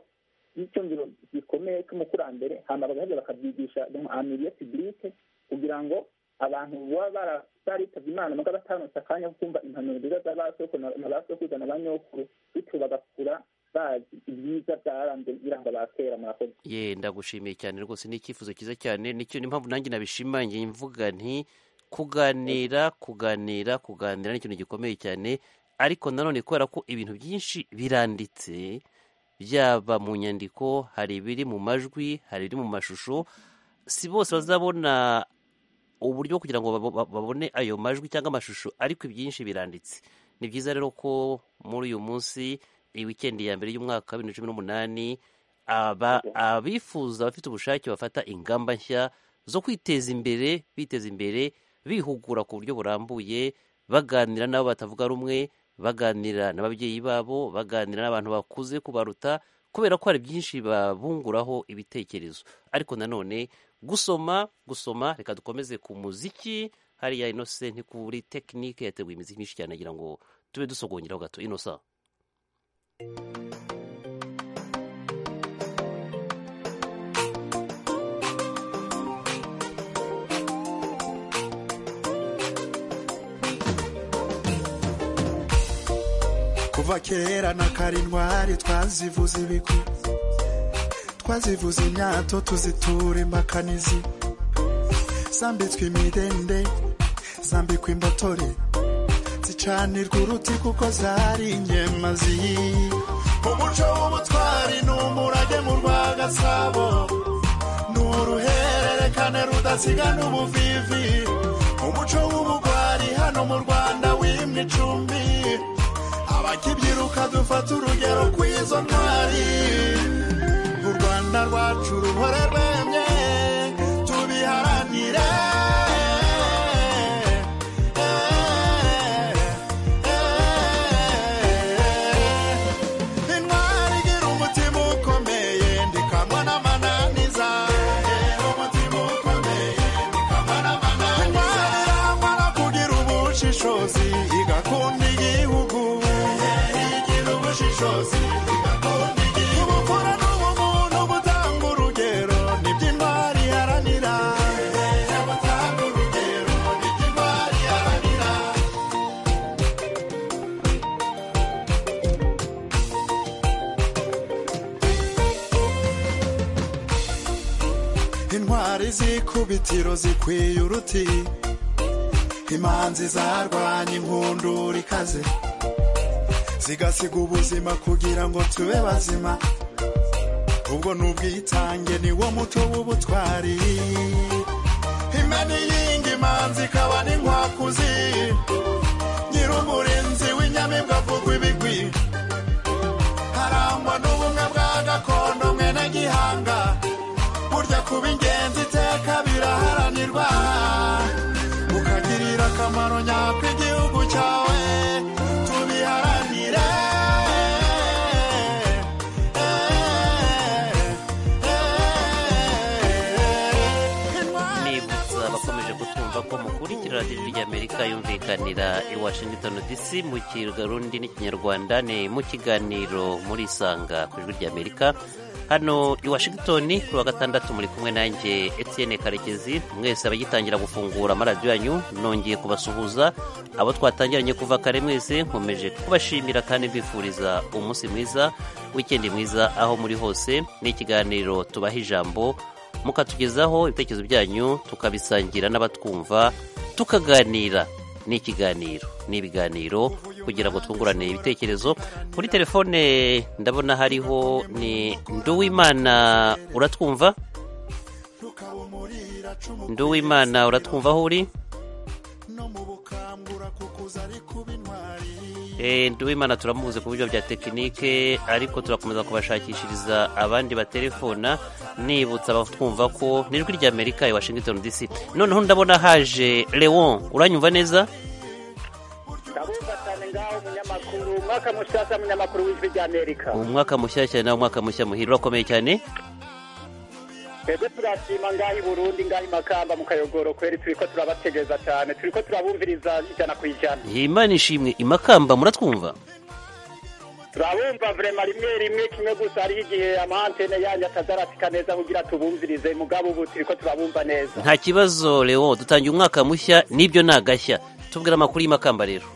y'icyumviro gikomeye cy'umukurambere hanyuma bagaheza bakabyigisha amiriye pibulike kugira ngo abantu baba bara- baritabye imana mugabo batanutse akanya ko kumva impanuro nziza za ba soko na na ba sokuruza na ba nyokuru bityo bagakura bazi ibyiza byaranze biranga ba kera murakoze ye ndagushimiye cyane rwose ni icyifuzo cyiza cyane nicyo ni impamvu nanjye nabishimangiye mvuga nti kuganira kuganira kuganira ni ikintu gikomeye cyane ariko nanone kubera ko ibintu byinshi biranditse byaba mu nyandiko hari ibiri mu majwi hari ibiri mu mashusho si bose bazabona uburyo bwo kugira ngo babo- ba- babone ayo majwi cyangwa amashusho ariko ibyinshi biranditse ni byiza rero ko muri uyu munsi iyi wikendi ya mbere y'umwaka wa bibiri na cumi n'umunani aba abifuza abafite ubushake bafata ingamba nshya zo kwiteza imbere biteza imbere bihugura ku buryo burambuye baganira n'abo batavuga rumwe baganira n'ababyeyi babo baganira n'abantu bakuze kubaruta kubera ko hari byinshi babunguraho ibitekerezo ariko nanone gusoma gusoma reka dukomeze ku muziki hariya inose ntikuri tekinike yateguye imiziki myinshi cyane agira ngo tube dusogongeraho gato inosa kuva kera na karintwari twazivuze ibigwi twazivuze imyato tuzitura imbakanizi zambitswe imidende zambikwa imbotore zicanirwa uruti kuko zari inyemazi umuco w'ubutwari ni umurage mu rwa gasabo ni uruhere udasiga n'ubuvivi umuco w'ubugwari hano mu rwanda wimwe icumbi abakibyiruka dufata urugero kw'izo ntwari u rwanda rwacu ruhore rwemye tubiharanire intwari igira umutima ukomeye ndikamwa n'amananiza igira umutima ukomeye ndikamwa n'amananiza intwari irangwa no kugira ubushishozi igakunda igihugu igira ubushishozi igakunda igihugu ubupfura n'ubumuntu butanga urugero nibyo intwari iharanira butanga urugero nibyo intwari iharanira intwari z'ikubitiro zikwiye uruti imanzi zarwanya inkundura ikaze zigasiga ubuzima kugira ngo tube bazima ubwo ni ubwitange ni wo muco w'ubutwari imena iyinga imanzi ikaba n'inkwakuzi nyir'umurinzi w'inyamibwa avugwa ibigwi harangwa n'ubumwe bwa gakondo mwene gihanga burya kuba ingenzi iteka biraharanirwa ukagirira akamaro nyako igihugu cyawe tubiharanire nibutsa abakomeje kutumva ko mukurikira radiyo rya amerika yumvikanira i washington dc mu kirundi n'ikinyarwanda ni mu kiganiro muri isanga ku ijwi rya amerika hano i washington kuri wa gatandatu muri kumwe nanjye etienne karekezi mwese abagitangira gufungura amaradiyo yanyu nongeye kubasuhuza abo twatangiranye kuva kare mwese nkomeje kubashimira kandi mbifuriza umunsi mwiza wikendi mwiza aho muri hose n'ikiganiro tubaha ijambo mukatugezaho ibitekerezo byanyu tukabisangira n'abatwumva tukaganira ni ikiganiro ni ibiganiro kugira ngo twungurane ibitekerezo kuri telefone ndabona hariho ni nduwimana uratwumva nduwimana uratwumva aho uri Eh, nduwimana turamubuze ku buryo bya tekinike ariko turakomeza kubashakishiriza abandi batelefona nibutsa abatwumva ko ni ijwi rya amerika i washington dc noneho ndabona haje leon uranyumva neza ndabumva cyane ngaho umunyamakuru umwaka mushyashya munyamakuru w'ijwi ry'amerika umwaka mushyashya nawe umwaka mushya muhira urakomeye cyane twebwe turashima ngaho i burundi ngaho i makamba mu kayogoro kweri turi ko turabategereza cyane turi ko turabumviriza ijana ku ijana imana ishimwe imakamba muratwumva turabumva vrema rimwe rimwe kimwe gusa hariho igihe amahantene yanyu atazaratika neza kugira tubumvirize mugabo ubu turi ko turabumva neza nta kibazo leon dutangiye umwaka mushya n'ibyo ni agashya tubwira amakuru y'imakamba rero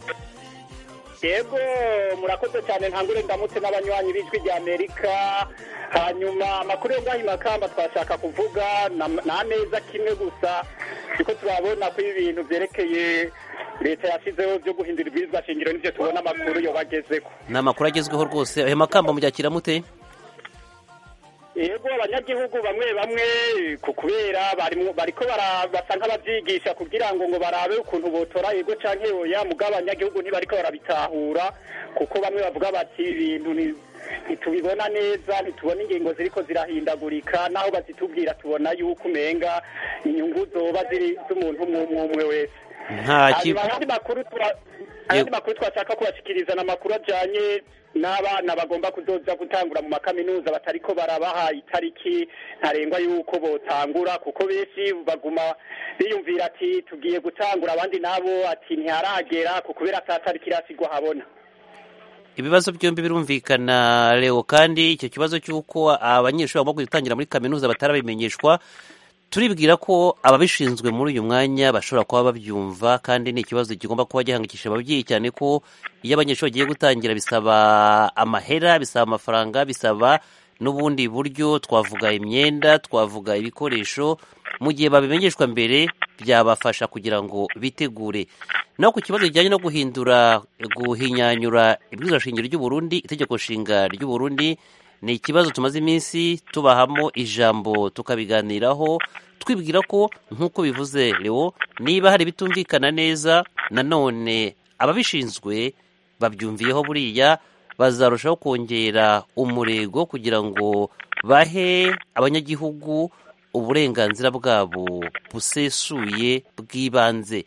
yego murakoze cyane ntangure ndamutse n'abanywanyi b'ijwi rya amerika hanyuma amakuru yo ngaho i makamba twashaka kuvuga ni ameza kimwe gusa kuko turabona ko ibintu byerekeye leta yashyizeho byo guhindura ibwirizwa shingiro nibyo tubona amakuru yobagezeho ni amakuru agezweho rwose ayo makamba muyakira mute yego abanyagihugu bamwe bamwe ku kubera barimo bariko bara- basa nk'ababyigisha kugira ngo ngo barabe ukuntu botora yego canke oya mugabo abanyagihugu ntibariko barabitahura kuko bamwe bavuga bati ibintu ni- ntitubibona neza ntitubona ingingo ziriko zirahindagurika naho bazitubwira tubona yuko umenga inyungu zoba ziri z'umuntu umwe umwe umwe wese nta Hanyuma kibazo ayandi makuru tura- ayandi makuru twashaka kubashikiriza ni amakuru ajanye n'abana bagomba kuzoza gutangura mu makaminuza batariko barabaha itariki ntarengwa y'uko botangura kuko benshi baguma biyumvira ati tugiye gutangura abandi nabo ati ntiharagera ku kubera ata tariki irasigwa habona ibibazo byombi birumvikana leo kandi icyo kibazo cy'uko abanyeshuri bagomba gutangira muri kaminuza batarabimenyeshwa turibwira ko ababishinzwe muri uyu mwanya bashobora kuba babyumva kandi ni ikibazo kigomba kuba gihangikishije ababyeyi cyane ko iyo abanyeshuri bagiye gutangira bisaba amahera bisaba amafaranga bisaba n'ubundi buryo twavuga imyenda twavuga ibikoresho mu gihe babimenyeshwa mbere byabafasha kugira ngo bitegure naho ku kibazo kijyanye no guhindura guhinyanyura ibwirizwa shingiro ry'u Burundi itegeko nshinga ry'u Burundi ni ikibazo tumaze iminsi tubahamo ijambo tukabiganiraho twibwira ko nk'uko bivuze Leo niba hari ibitumvikana neza nanone ababishinzwe babyumviyeho buriya bazarushaho kongera umurego kugira ngo bahe abanyagihugu uburenganzira bwabo busesuye bw'ibanze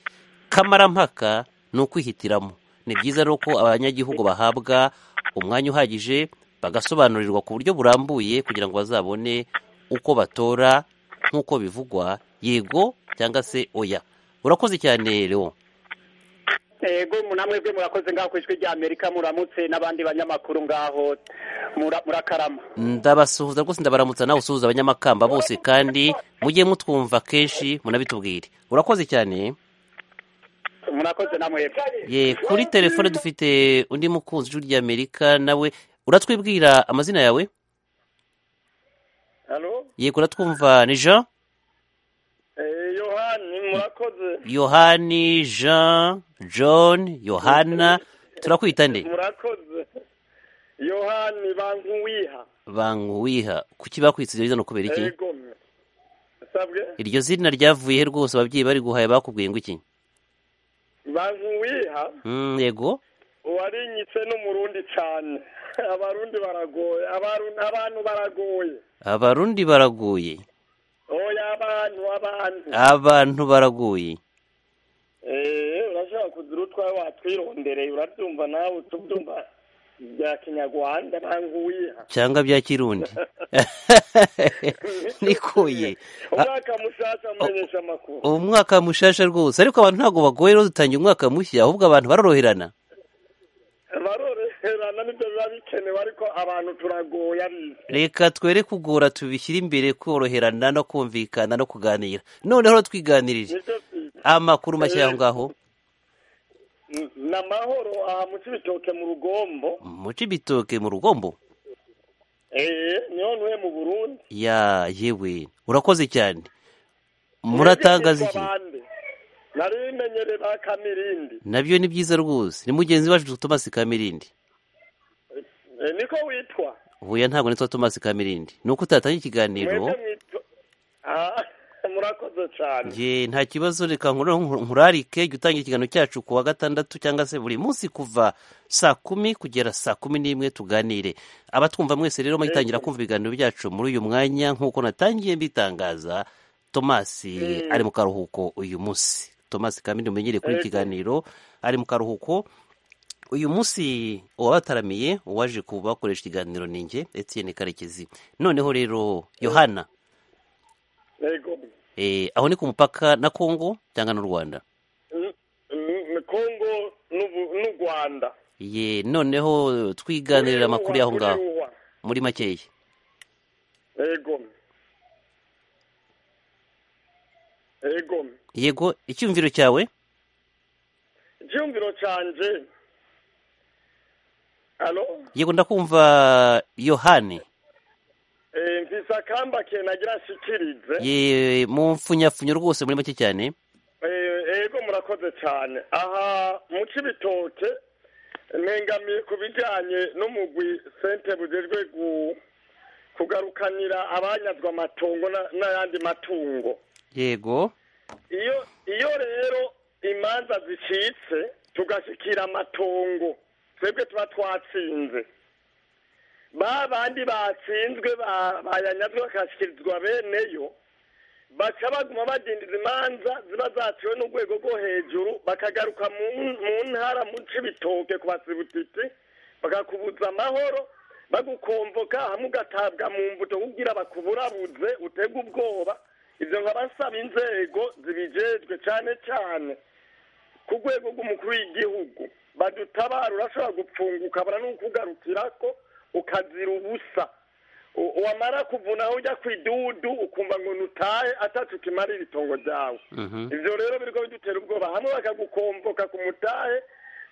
kamarampaka ni ukwihitiramo ni byiza rero ko abanyagihugu bahabwa umwanya uhagije bagasobanurirwa ku buryo burambuye kugira ngo bazabone uko batora nk'uko bivugwa yego cyangwa se oya urakoze cyane rero ego namwe bwe murakoze ngaho ku ijwi ry'amerika muramutse n'abandi banyamakuru ngaho mura- murakarama ndabasuhuza rwose ndabaramutsa nawe usuhuza abanyamakamba bose kandi mujye mutwumva kenshi munabitubwire urakoze cyane murakoze namwe ye kuri telefone dufite undi mukunzi w'ijwi ry'amerika nawe uratwibwira amazina yawe halo yego uratwumva ni jean Eh, yohani murakoze yohani jean john yohana turakwita nde murakoze yohani bankuwiha banguwiha kuki bakwitse iryo zina kubera iki egomwe sabwe iryo zina ryavuye he rwose ababyeyi bari guhaye bakubwiye ngo iki bankuwiha Mm, yego warinyitse n'umurundi cyane abarundi baragoye abarundi abantu baragoye abarundi baraguye oya abantu abantu abantu baraguye eh urashaka kugira utwawe watwirondereye urabyumva nawe utubyumva bya kinyarwanda bankuwiha cyangwa bya kirundi nikuye umwaka mushasha mumenyesha amakuru umwaka mushasha rwose ariko abantu ntabwo bagoye rero dutangira umwaka mushya ahubwo abantu baroroherana baroroherana nibyo biba bikenewe ariko abantu turagoye abizi reka twere kugora tubishyire imbere koroherana no kumvikana no kuganira noneho rero twiganirije amakuru mashya aho ngaho ni amahoro aha mu kibitoke mu rugombo muce ibitoke mu rugombo eh niho ntuye mu burundi ya yewe urakoze cyane muratangaza iki Abandi. nari bimenyere ba kamirindi nabyo ni byiza rwose ni mugenzi wacu tomasi kamirindi Eh, niko witwa huya ntabwo nitwa tomasi kamirindi ni uko utatanga ikiganiro Mwebwe mwitwa Ah, murakoze cyane ye nta kibazo reka nkuru- nkurarike jya utangira ikiganiro cyacu ku wa gatandatu cyangwa se buri munsi kuva saa kumi kugera saa kumi n'imwe tuganire abatwumva mwese rero muyitangira kumva ibiganiro byacu muri uyu mwanya nk'uko natangiye mbitangaza tomasi Mm. ari mu karuhuko uyu munsi tomasi kamindi mumenyere kuri iki Ego. kiganiro ari mu karuhuko uyu munsi uwabataramiye uwaje kubakoresha ikiganiro ni njye etienne karekezi noneho rero yohana yego Eh, aho ni ku mupaka na Kongo cyangwa n'u Rwanda N- n- kongo n'u- n'u rwanda ye noneho twiganirira amakuru y'aho ngaho Uriwa, muri makeya uriwa. yego yego yego icyumviro cyawe icyumviro cyanjye alo yego ndakumva yohani Eh, mfise akambake nagira nshikirize ye mu mfunyafunyo rwose muri make cyane Eh, yego murakoze cyane aha mu cibitoke ntengamiye ku bijyanye n'umugwi sente bujejwe gu- kugarukanira abanyazwe amatongo na- n'ayandi matungo yego iyo iyo rero imanza zicitse tugashikira amatongo twebwe tuba twatsinze ba bandi batsinzwe ba- bayanyazwe bakashyikirizwa beneyo baca baguma badindiza imanza ziba zaciwe n'urwego rwo hejuru bakagaruka mu mu ntara mu cibitoke ku basibutiti bakakubuza amahoro bagukomvoka hamwe ugatabwa mu mbuto kugira bakuburabuze utege ubwoba ibyo nkabasaba inzego zibijejwe cyane cyane ku rwego rw'umukuru w'igihugu badutabara urashobora gupfunga ukabura n'ukugarukira ko ukazira ubusa U- wamara kuvunaho ujya ku idudu ukumva ngo nutahe atacu kimarira itongo ryawe ivyo rero biriko bidutera ubwoba hamwe bakagukomboka ku mutahe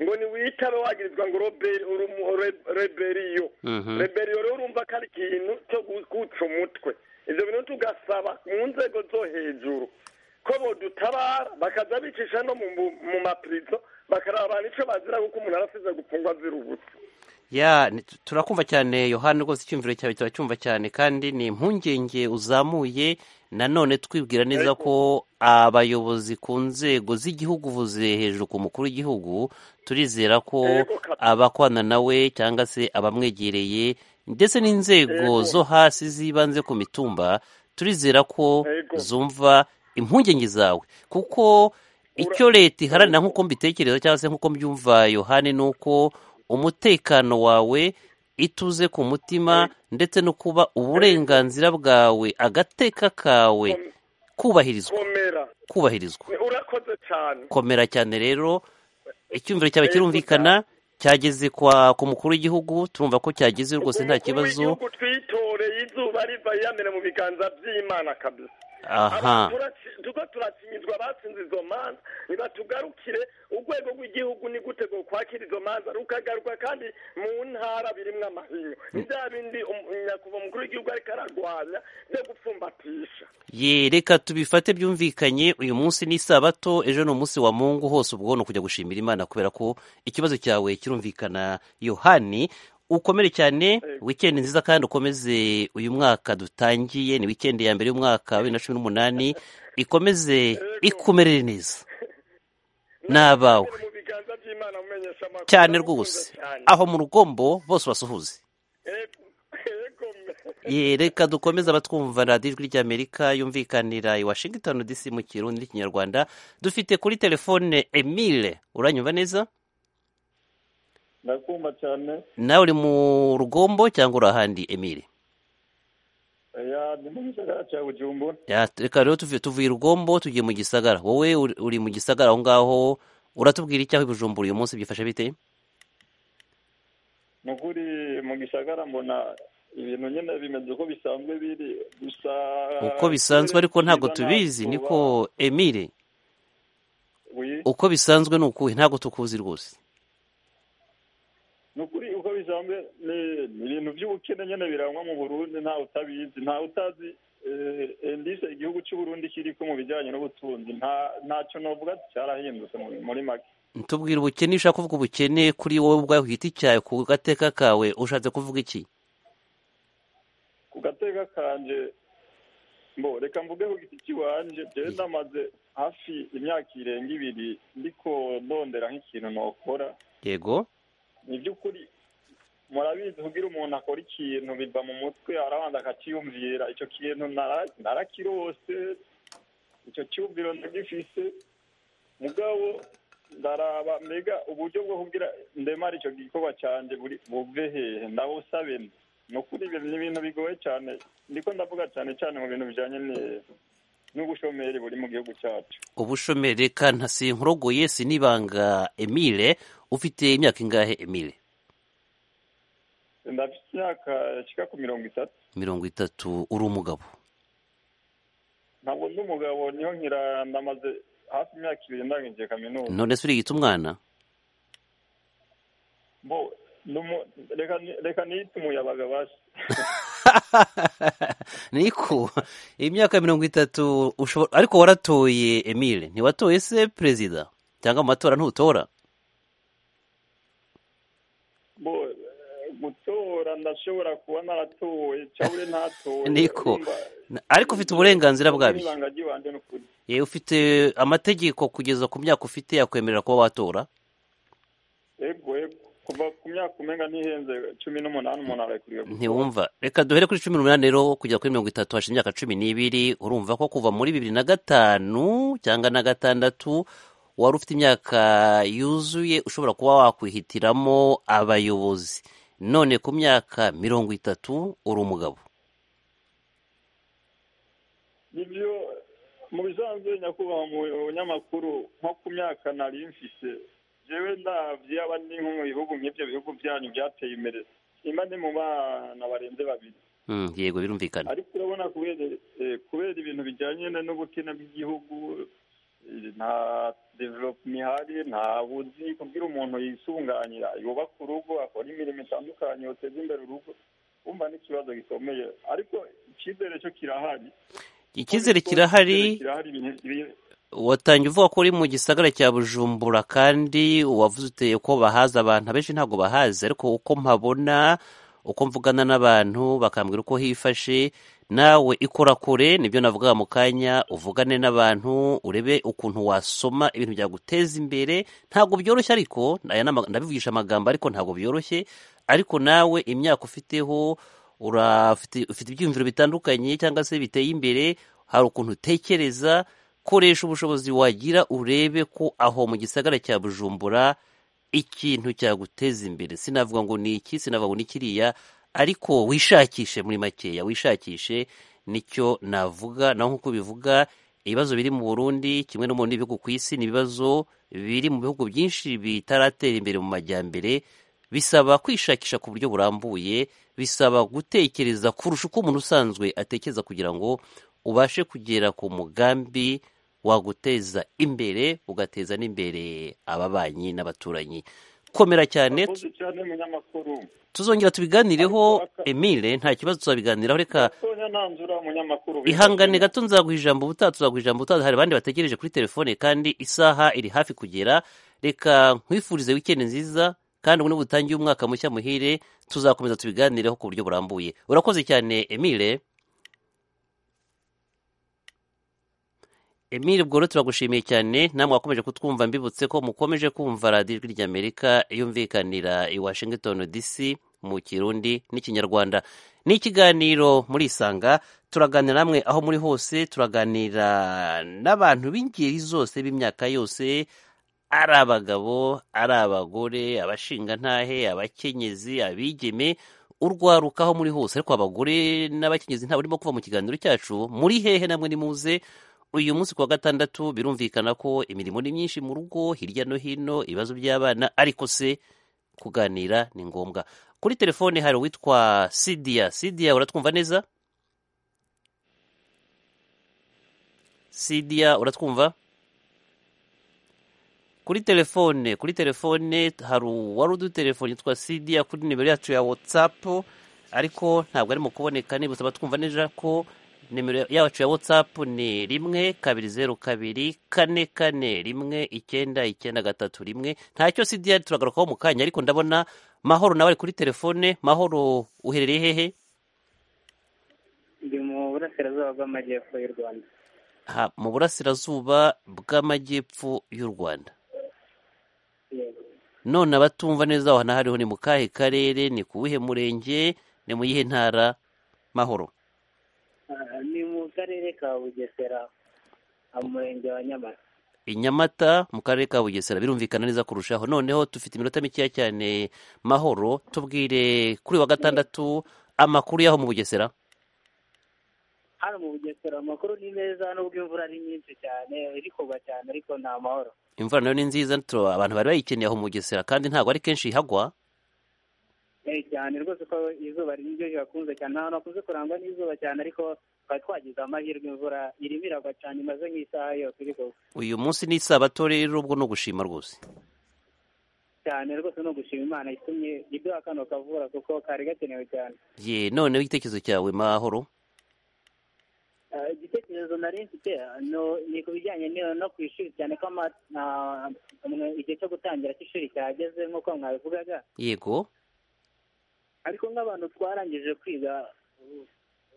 ngo niwitabe wagirizwa ngo roberi- urumu- re- reberiyo Mhm. reberiyo rero urumva ko ari ikintu cyo gu- guca umutwe ivyo bintu tugasaba mu nzego zo hejuru ko bodutabara bakaza bicisha no mu- mu mu mapirizo bakaraba nicyo bazira kuko umuntu arasize gupfungwa azira ubusa ya ni- tu- turakumva cyane yohani rwose icyumviro cyawe turacyumva cyane kandi ni impungenge uzamuye nanone twibwira neza ko abayobozi ku nzego z'igihugu uvuze hejuru ku mukuru w'igihugu turizera ko abakwana nawe cyangwa se abamwegereye ndetse n'inzego zo hasi z'ibanze ku mitumba turizera ko zumva impungenge zawe kuko icyo leta iharanira nk'uko mbitekereza cyangwa se nk'uko mbyumva yohani ni uko umutekano wawe ituze ku mutima ndetse no kuba uburenganzira bwawe agateka kawe kubahirizwa komera kubahirizwa urakoze cyane komera cyane rero icyumviro cyawe kirumvikana cyageze kwa ku mukuru w'igihugu turumva ko cyageze rwose nta kibazo igihugu twitoreye izuba riva yamena mu biganza by'imana kabisa aha tuko turakinyizwa abatsinze izo manza ntibatugarukire urwego rw'igihugu ni gute rwo kwakira izo manza rukagaruka kandi mu ntara birimwo amahinyu ni bya bindi um- nyakubahwa umukuru w'igihugu ariko ararwanya byo gupfumbatisha ye reka tubifate byumvikanye uyu munsi ni isabato ejo ni umunsi wa mungu hose ubwo ni ukujya gushimira imana kubera ko ikibazo cyawe kirumvikana yohani ukomere cyane wikendi nziza kandi ukomeze uyu mwaka dutangiye ni wikendi ya mbere y'umwaka wa bibiri na cumi n'umunani ikomeze ikumerere neza ni abawe cyane rwose aho mu rugombo bose basuhuze Ye, reka dukomeze abatwumva radiyo ijwi ry'amerika yumvikanira i washington dc mu kirundi n'ikinyarwanda dufite kuri telefone emile uranyumva neza ndakumva cyane nawe uri mu rugombo cyangwa uri ahandi emile ya ni mu gisagara cya bujumbura Ya, reka rero tuvuye tuvuye i rugombo tugiye mu gisagara wowe uri- uri mu gisagara aho ngaho uratubwira icyaho i bujumbura uyu munsi byifashe bite ni ukuri mu gisagara mbona ibintu nyine bimeze uko bisanzwe biri gusa uko bisanzwe ariko ntabwo tubizi niko emile Oui. uko bisanzwe ni ukuhe ntabwo tukuzi rwose ni ukuri uko bisanzwe ni ni ibintu by'ubukene nyine birangwa mu burundi ntawe utabizi ntawe utazi eh, indise igihugu cy'uburundi kiriko mu bijyanye n'ubutunzi nta ntacyo novuga cyarahindutse mu- muri make tubwira ubukene iyo ushaka kuvuga ubukene kuri wowe ubwawe ku giti cyawe ku gateka kawe ushatse kuvuga iki ku gateka kanje mbo reka mvuge ku giti kiwanje jewe ndamaze hafi imyaka irenga ibiri ndiko ndondera nk'ikintu nokora yego ni by'ukuri murabizi kugira umuntu akora ikintu biva mu mutwe arabanza akakiyumvira icyo kintu nara- narakirose icyo cyumviro ndagifise mugabo ndaraba mbega uburyo bwo kugira ndemara icyo gikorwa cyanjye buri buve hehe ndabusabe nde? ni ukuri ibyo ni ibintu bigoye cyane ndiko ndavuga cyane cyane mu bintu bijyanye ni- n'ubushomeri buri mu gihugu cyacu ubushomeri reka ntasinkurogoye sinibanga emile ufite imyaka ingahe emile ndafite imyaka shika ku mirongo itatu mirongo itatu uri umugabo ntabwo ndi umugabo niho nkira ndamaze hafi imyaka ibiri ndangije kaminuza none se urigita umwana Bo, ni umu- reka ni- reka niyite umuyabaga basi niko imyaka mirongo itatu ushobora ariko waratoye emile ntiwatoye se perezida cyangwa mu matora ntutora bo eh, gutora ndashobora kuba naratoye cyabure ntatoye niko Urumva, ariko ufite uburenganzira bwabyo n'ibanga ry'ibanze ni ukuri yewe ufite amategeko kugeza ku myaka ufite yakwemerera kuba watora ego ego kuva ku myaka umenga ntihenze cumi n'umunani umuntu ararekuriwe gutora. ntiwumva reka duhere kuri cumi n'umunani rero kugera kuri mirongo itatu hashize imyaka cumi n'ibiri urumva ko kuva muri bibiri na gatanu cyangwa na gatandatu wari ufite imyaka yuzuye ushobora kuba wakwihitiramo abayobozi none ku myaka mirongo itatu uri umugabo nibyo mu bisanzwe nyakubahwa mu binyamakuru nko ku myaka nari mfise jewe ndavye aba ni nko mu bihugu nk'ibyo bihugu byanyu byateye imbere imba ndi mu bana barenze babiri Mm, yego birumvikana ariko urabona kubera eh, kubera ibintu bijyanye na- n'ubukene bw'igihugu eh, nta development ihari nta buzi kugira umuntu yisunganira yubaka urugo akora imirimo itandukanye yoteza imbere urugo umva n'ikibazo gikomeye ariko icyizere cyo kirahari icyizere kirahari kirahari ibintu- ibi- watangiye uvuga ko uri mu gisagara cya bujumbura kandi wavuze uteye ko bahazi abantu abenshi ntabwo bahazi ariko uko mpabona uko mvugana n'abantu bakambwira uko hifashe nawe ikora kure nibyo navuga mu kanya uvugane n'abantu urebe ukuntu wasoma ibintu byaguteza imbere ntabwo byoroshye ariko aya ni ama- ndabivugisha amagambo ariko ntabwo byoroshye ariko nawe imyaka ufiteho urafite ufite ibyiyumviro bitandukanye cyangwa se biteye imbere hari ukuntu utekereza koresha ubushobozi wagira urebe ko aho mu gisagara cya bujumbura ikintu cyaguteza imbere sinavuga ngo ni iki sinavuga ngo ni kiriya ariko wishakishe muri makeya wishakishe nicyo navuga naho nk'uko bivuga ibibazo biri mu burundi kimwe no mu bindi bihugu ku isi ni ibibazo biri mu bihugu byinshi bitaratera imbere mu majyambere bisaba kwishakisha ku buryo burambuye bisaba gutekereza kurusha uko umuntu usanzwe atekereza kugira ngo ubashe kugera ku mugambi waguteza imbere ugateza n'imbere ababanyi n'abaturanyi komera cyane Urakoze cyane munyamakuru tuzongera tubiganireho emile nta kibazo tuzabiganiraho reka tonya nanzura munyamakuru ihangane gato nzaguha ijambo ubutaha tuzaguha ijambo ubutaha hari abandi bategereje kuri telefone kandi isaha iri hafi kugera reka nkwifurize wikendi nziza kandi ubwo butangiye umwaka mushya muhire tuzakomeza tubiganireho ku buryo burambuye urakoze cyane emile emile bworo turagushimiye cyane namwe wakomeje kutwumva mbibutse ko mukomeje kumva radiyo ijwi ry'amerika yumvikanira i washington dc mu kirundi n'ikinyarwanda ni ikiganiro murisanga turaganira namwe aho muri hose turaganira n'abantu b'ingeri zose b'imyaka yose ari abagabo ari abagore abashingantahe abakenyezi abigeme urwaruka aho muri hose ariko abagore n'abakenyezi ntabwo urimo kuva mu kiganiro cyacu muri hehe namwe nimuze uyu munsi ku wa gatandatu birumvikana ko imirimo ni myinshi mu rugo hirya no hino ibibazo by'abana ariko se kuganira ni ngombwa kuri telefone hari uwitwa sidiya sidiya uratwumva neza sidiya uratwumva kuri telefone kuri telefone hari uwari udutelefone yitwa sidiya kuri nimero yacu ya watsapu ariko ntabwo arimo kuboneka niba usaba twumva neza ko nimero yacu ya watsapu ni rimwe kabiri zeru kabiri kane kane rimwe icyenda icyenda gatatu rimwe ntacyo sidiya turagarukaho mu kanya ariko ndabona mahoro nawe ari kuri telefone mahoro uherereye hehe ndi mu burasirazuba bw'amajyepfo y'u rwanda ha, mu burasirazuba bw'amajyepfo y'u rwanda Yego. none abatumva neza aho hariho ni mu kahe karere ni ku wuhe murenge ni mu yihe ntara mahoro Ah, ni mu karere ka bugesera ah, mu murenge wa nyamata i nyamata mu karere ka bugesera birumvikana neza kurushaho noneho dufite iminota mikeya cyane mahoro tubwire kuri wa gatandatu amakuru y'aho mu bugesera hano mu bugesera amakuru ni meza nubwo imvura ari nyinshi cyane iri kuva cyane ariko ni amahoro imvura nayo ni nziza tu- abantu bari bayikeneye aho mu bugesera kandi ntabwo ari kenshi ihagwa Eh, cyane rwose ko izuba ari niryo rihakunze cyane nta hantu hakunze kurangwa n'izuba cyane ariko twari twagize amahirwe imvura irimo iragwa cyane imaze nk'isaha yose iri kuva uyu munsi ni isabato rero ubwo ni ugushima rwose cyane rwose no gushima imana itumye iduha kano kavura kuko kari gakenewe cyane ye noneho igitekerezo cyawe mahoro Ah, igitekerezo nari mfite no- ni ku bijyanye no no ku ishuri cyane ko ama- na- mwe- igihe cyo gutangira cy'ishuri cyageze nk'uko mwabivugaga yego ariko nk'abantu twarangije kwiga uh,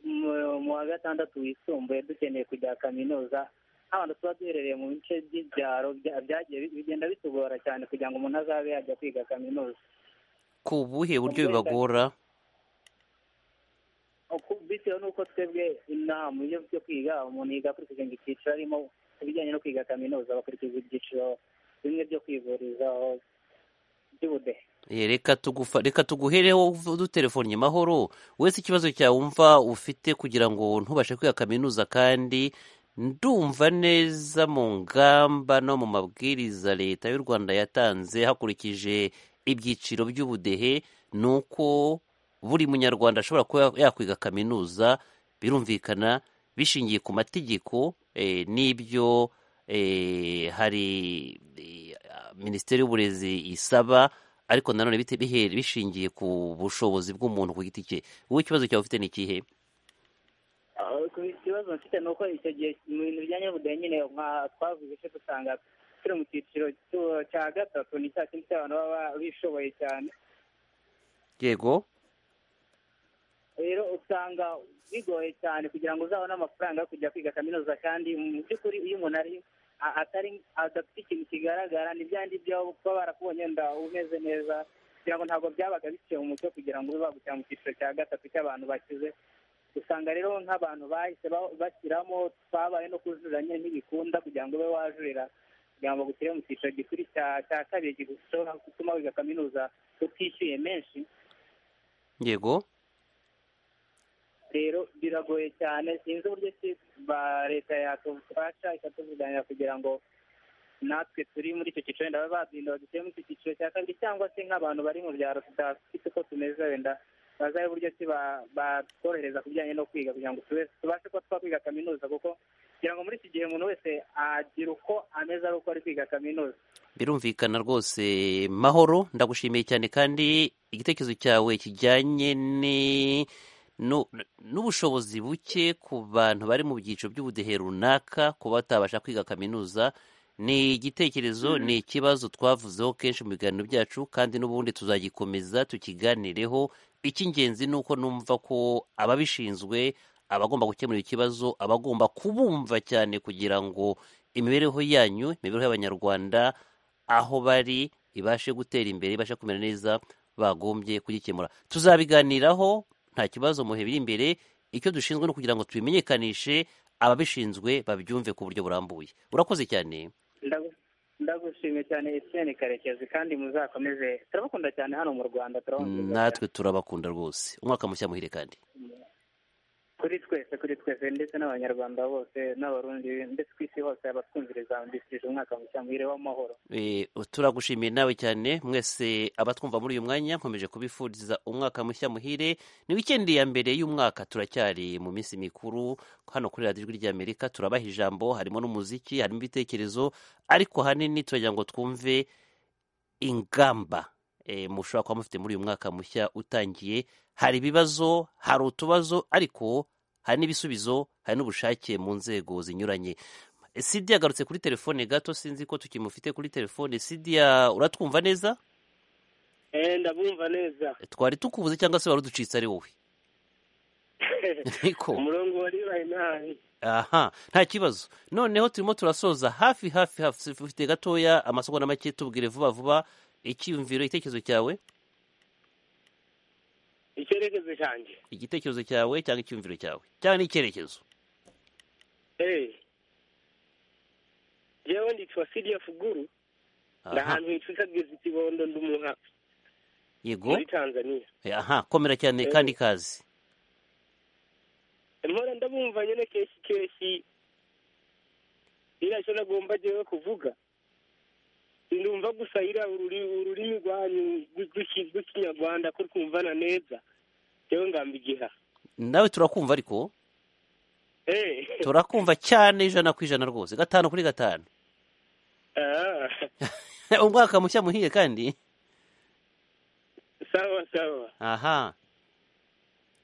mu- mu wa gatandatu wisumbuye dukeneye kujya kaminuza nk'abantu tuba duherereye mu bice by'ibyaro bya- byagiye bi- bigenda bitugora cyane kugira ngo umuntu azabe yajya kwiga kaminuza ku buhe buryo Ubwo bibagora Uku- bitewe n'uko twebwe inaha mu buryo byo kwiga umuntu yiga akurikije ngo icyiciro arimo ku bijyanye no kwiga kaminuza bakurikiza ibyiciro bimwe byo kwivurizaho by'ubudehe Eh, reka tugufa reka tuguhereho dutelefonnye mahoro wese ikibazo cyawe wumva ufite kugira ngo ntubashe kwiga kaminuza kandi ndumva neza mu ngamba no mu mabwiriza leta y'u rwanda yatanze hakurikije ibyiciro by'ubudehe ni uko buri munyarwanda ashobora kuba yakwiga kaminuza birumvikana bishingiye ku mategeko eh, n'ibyo eh, hari eh, minisiteri y'uburezi isaba ariko nanone bite- bihere- bishingiye ku bushobozi bw'umuntu ku giti cye wowe ikibazo cyawe ufite ni ikihe ku kibazo ikibazo mfite ni uko icyo gihe mu bintu bijyanye n'ubudehe nyine nka twavuze icyo dusanga turi mu cyiciro cy'u- cya gatatu ni cya kindi cy'abantu baba bishoboye cyane yego rero usanga bigoye cyane kugira ngo uzabone amafaranga yo kujya kwiga kaminuza kandi mu by'ukuri iyo umuntu ari a- atari adafite ikintu kigaragara ni bya byo kuba barakubonye wenda umeze neza kugira ngo ntabwo byabaga biciye mu mucyo kugira ngo ube bagushyira mu cyiciro cya gatatu cy'abantu bakize usanga rero nk'abantu bahise ba- bashyiramo twabaye no kujurira nyine ntibikunda kugira ngo ube wajurira kugira ngo bagushyire mu cyiciro gikuru cya cya kabiri gishobora gutuma wiga kaminuza utishyuye menshi yego rero biragoye cyane sinzi uburyo ki ba leta yatufasha ikatuvuganira kugira ngo natwe turi muri icyo cyiciro wenda babe badinda badushyire muri icyo cyiciro cya kabiri cyangwa se nk'abantu bari mu byaro tudafite uko tumeze wenda bazabe uburyo ki ba- batworohereza ku bijyanye no kwiga kugira ngo tube- tubashe kuba twakwiga kaminuza kuko kugira ngo muri iki gihe umuntu wese agira uko ameze ari uko ari kwiga kaminuza birumvikana rwose mahoro ndagushimiye cyane kandi igitekerezo cyawe kijyanye ni- nu- n'ubushobozi buke ku bantu bari mu byiciro by'ubudehe runaka kuba batabasha kwiga kaminuza ni igitekerezo ni ikibazo twavuzeho kenshi mu biganiro byacu kandi n'ubundi tuzagikomeza tukiganireho icy'ingenzi ni uko numva ko ababishinzwe abagomba gukemura ikibazo abagomba kubumva cyane kugira ngo imibereho yanyu imibereho y'abanyarwanda aho bari ibashe gutera imbere ibashe kumera neza bagombye kugikemura tuzabiganiraho nta kibazo mu bihe biri imbere icyo dushinzwe ni ukugira ngo tubimenyekanishe ababishinzwe babyumve ku buryo burambuye urakoze cyane Ndagu- ndagushimye cyane Etienne Karekezi kandi muzakomeze turabakunda cyane hano mu Rwanda turabakunda natwe turabakunda rwose umwaka mushya muhire kandi kuri twese kuri twese ndetse n'abanyarwanda bose n'abarundi ndetse ku isi hose abatwumviriza mbifurije umwaka mushya muhire w'amahoro Eh, turagushimiye nawe cyane mwese abatwumva muri uyu mwanya nkomeje kubifuriza umwaka mushya muhire ni wikendi ya mbere y'umwaka turacyari mu minsi mikuru hano kuri radiyo ijwi ry'amerika turabaha ijambo harimo n'umuziki harimo ibitekerezo ariko hanini turagira ngo twumve ingamba eh, mushobora kuba mufite muri uyu mwaka mushya utangiye hari ibibazo hari utubazo ariko hari n'ibisubizo hari n'ubushake mu nzego zinyuranye sidi yagarutse kuri telefone gato sinzi ko tukimufite kuri telefone sidi ya- uratwumva neza Eh, ndabumva neza twari tukubuze cyangwa se wari uducitse ari wowe Ariko- umurongo wari ubaye nabi aha nta kibazo noneho turimo turasoza hafi hafi hafi ufite gatoya amasomo na make tubwire vuba vuba icyiyumviro igitekerezo cyawe icyerekezo cyanjye igitekerezo cyawe cyangwa icyiyumviro cyawe cyangwa n'icyerekezo Eh, jewe nditwa siriya fuguru Aha. ndi ahantu hitwa kagezi kibondo ndi umuha- yego muri tanzania Eh, aha komera cyane Eh. kandi kazi mpora ndabumva nyine keshi keshi iriya cyo nagomba jewe kuvuga ndumva gusa iriya ururi- ururimi rwanyu rw'iki- rw'ikinyarwanda ko twumvana neza jewe ngamba igiha nawe turakumva ariko Eh. turakumva cyane ijana ku ijana rwose gatanu kuri gatanu Ah, umwaka mushya muhiye kandi sawa sawa aha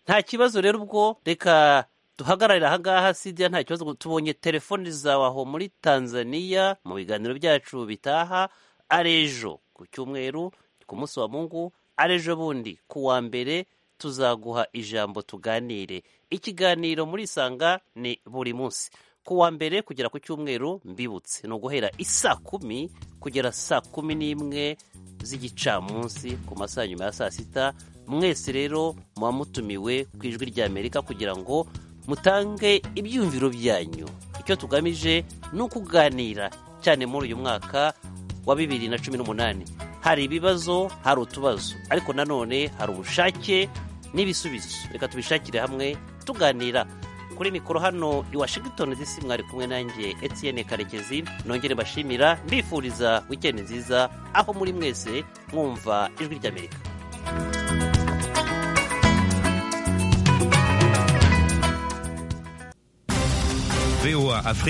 nta kibazo rero ubwo reka duhagararire ahangaha sida nta kibazo tubonye telefoni zawe aho muri tanzania mu biganiro byacu bitaha arejo ku cyumweru ku munsi wa mungu arejo bundi ku wa mbere tuzaguha ijambo tuganire ikiganiro muri sanga ni buri munsi ku wa mbere kugera ku cyumweru mbibutse ni uguhera isaa kumi kugera saa kumi n'imwe z'igicamunsi ku masaha nyuma ya saa sita mwese rero muba mutumiwe ku ijwi ry'amerika kugira ngo mutange ibyiyumviro byanyu icyo tugamije ni ukuganira cyane muri uyu mwaka wa bibiri na cumi n'umunani hari ibibazo hari utubazo ariko nanone hari ubushake n'ibisubizo reka tubishakire hamwe tuganira kuri mikoro hano i washington dc mwari kumwe nanjye etienne karekezi nongere mbashimira mbifuriza wikendi nziza aho muri mwese mwumva ijwi ry'amerika VOA Afrique.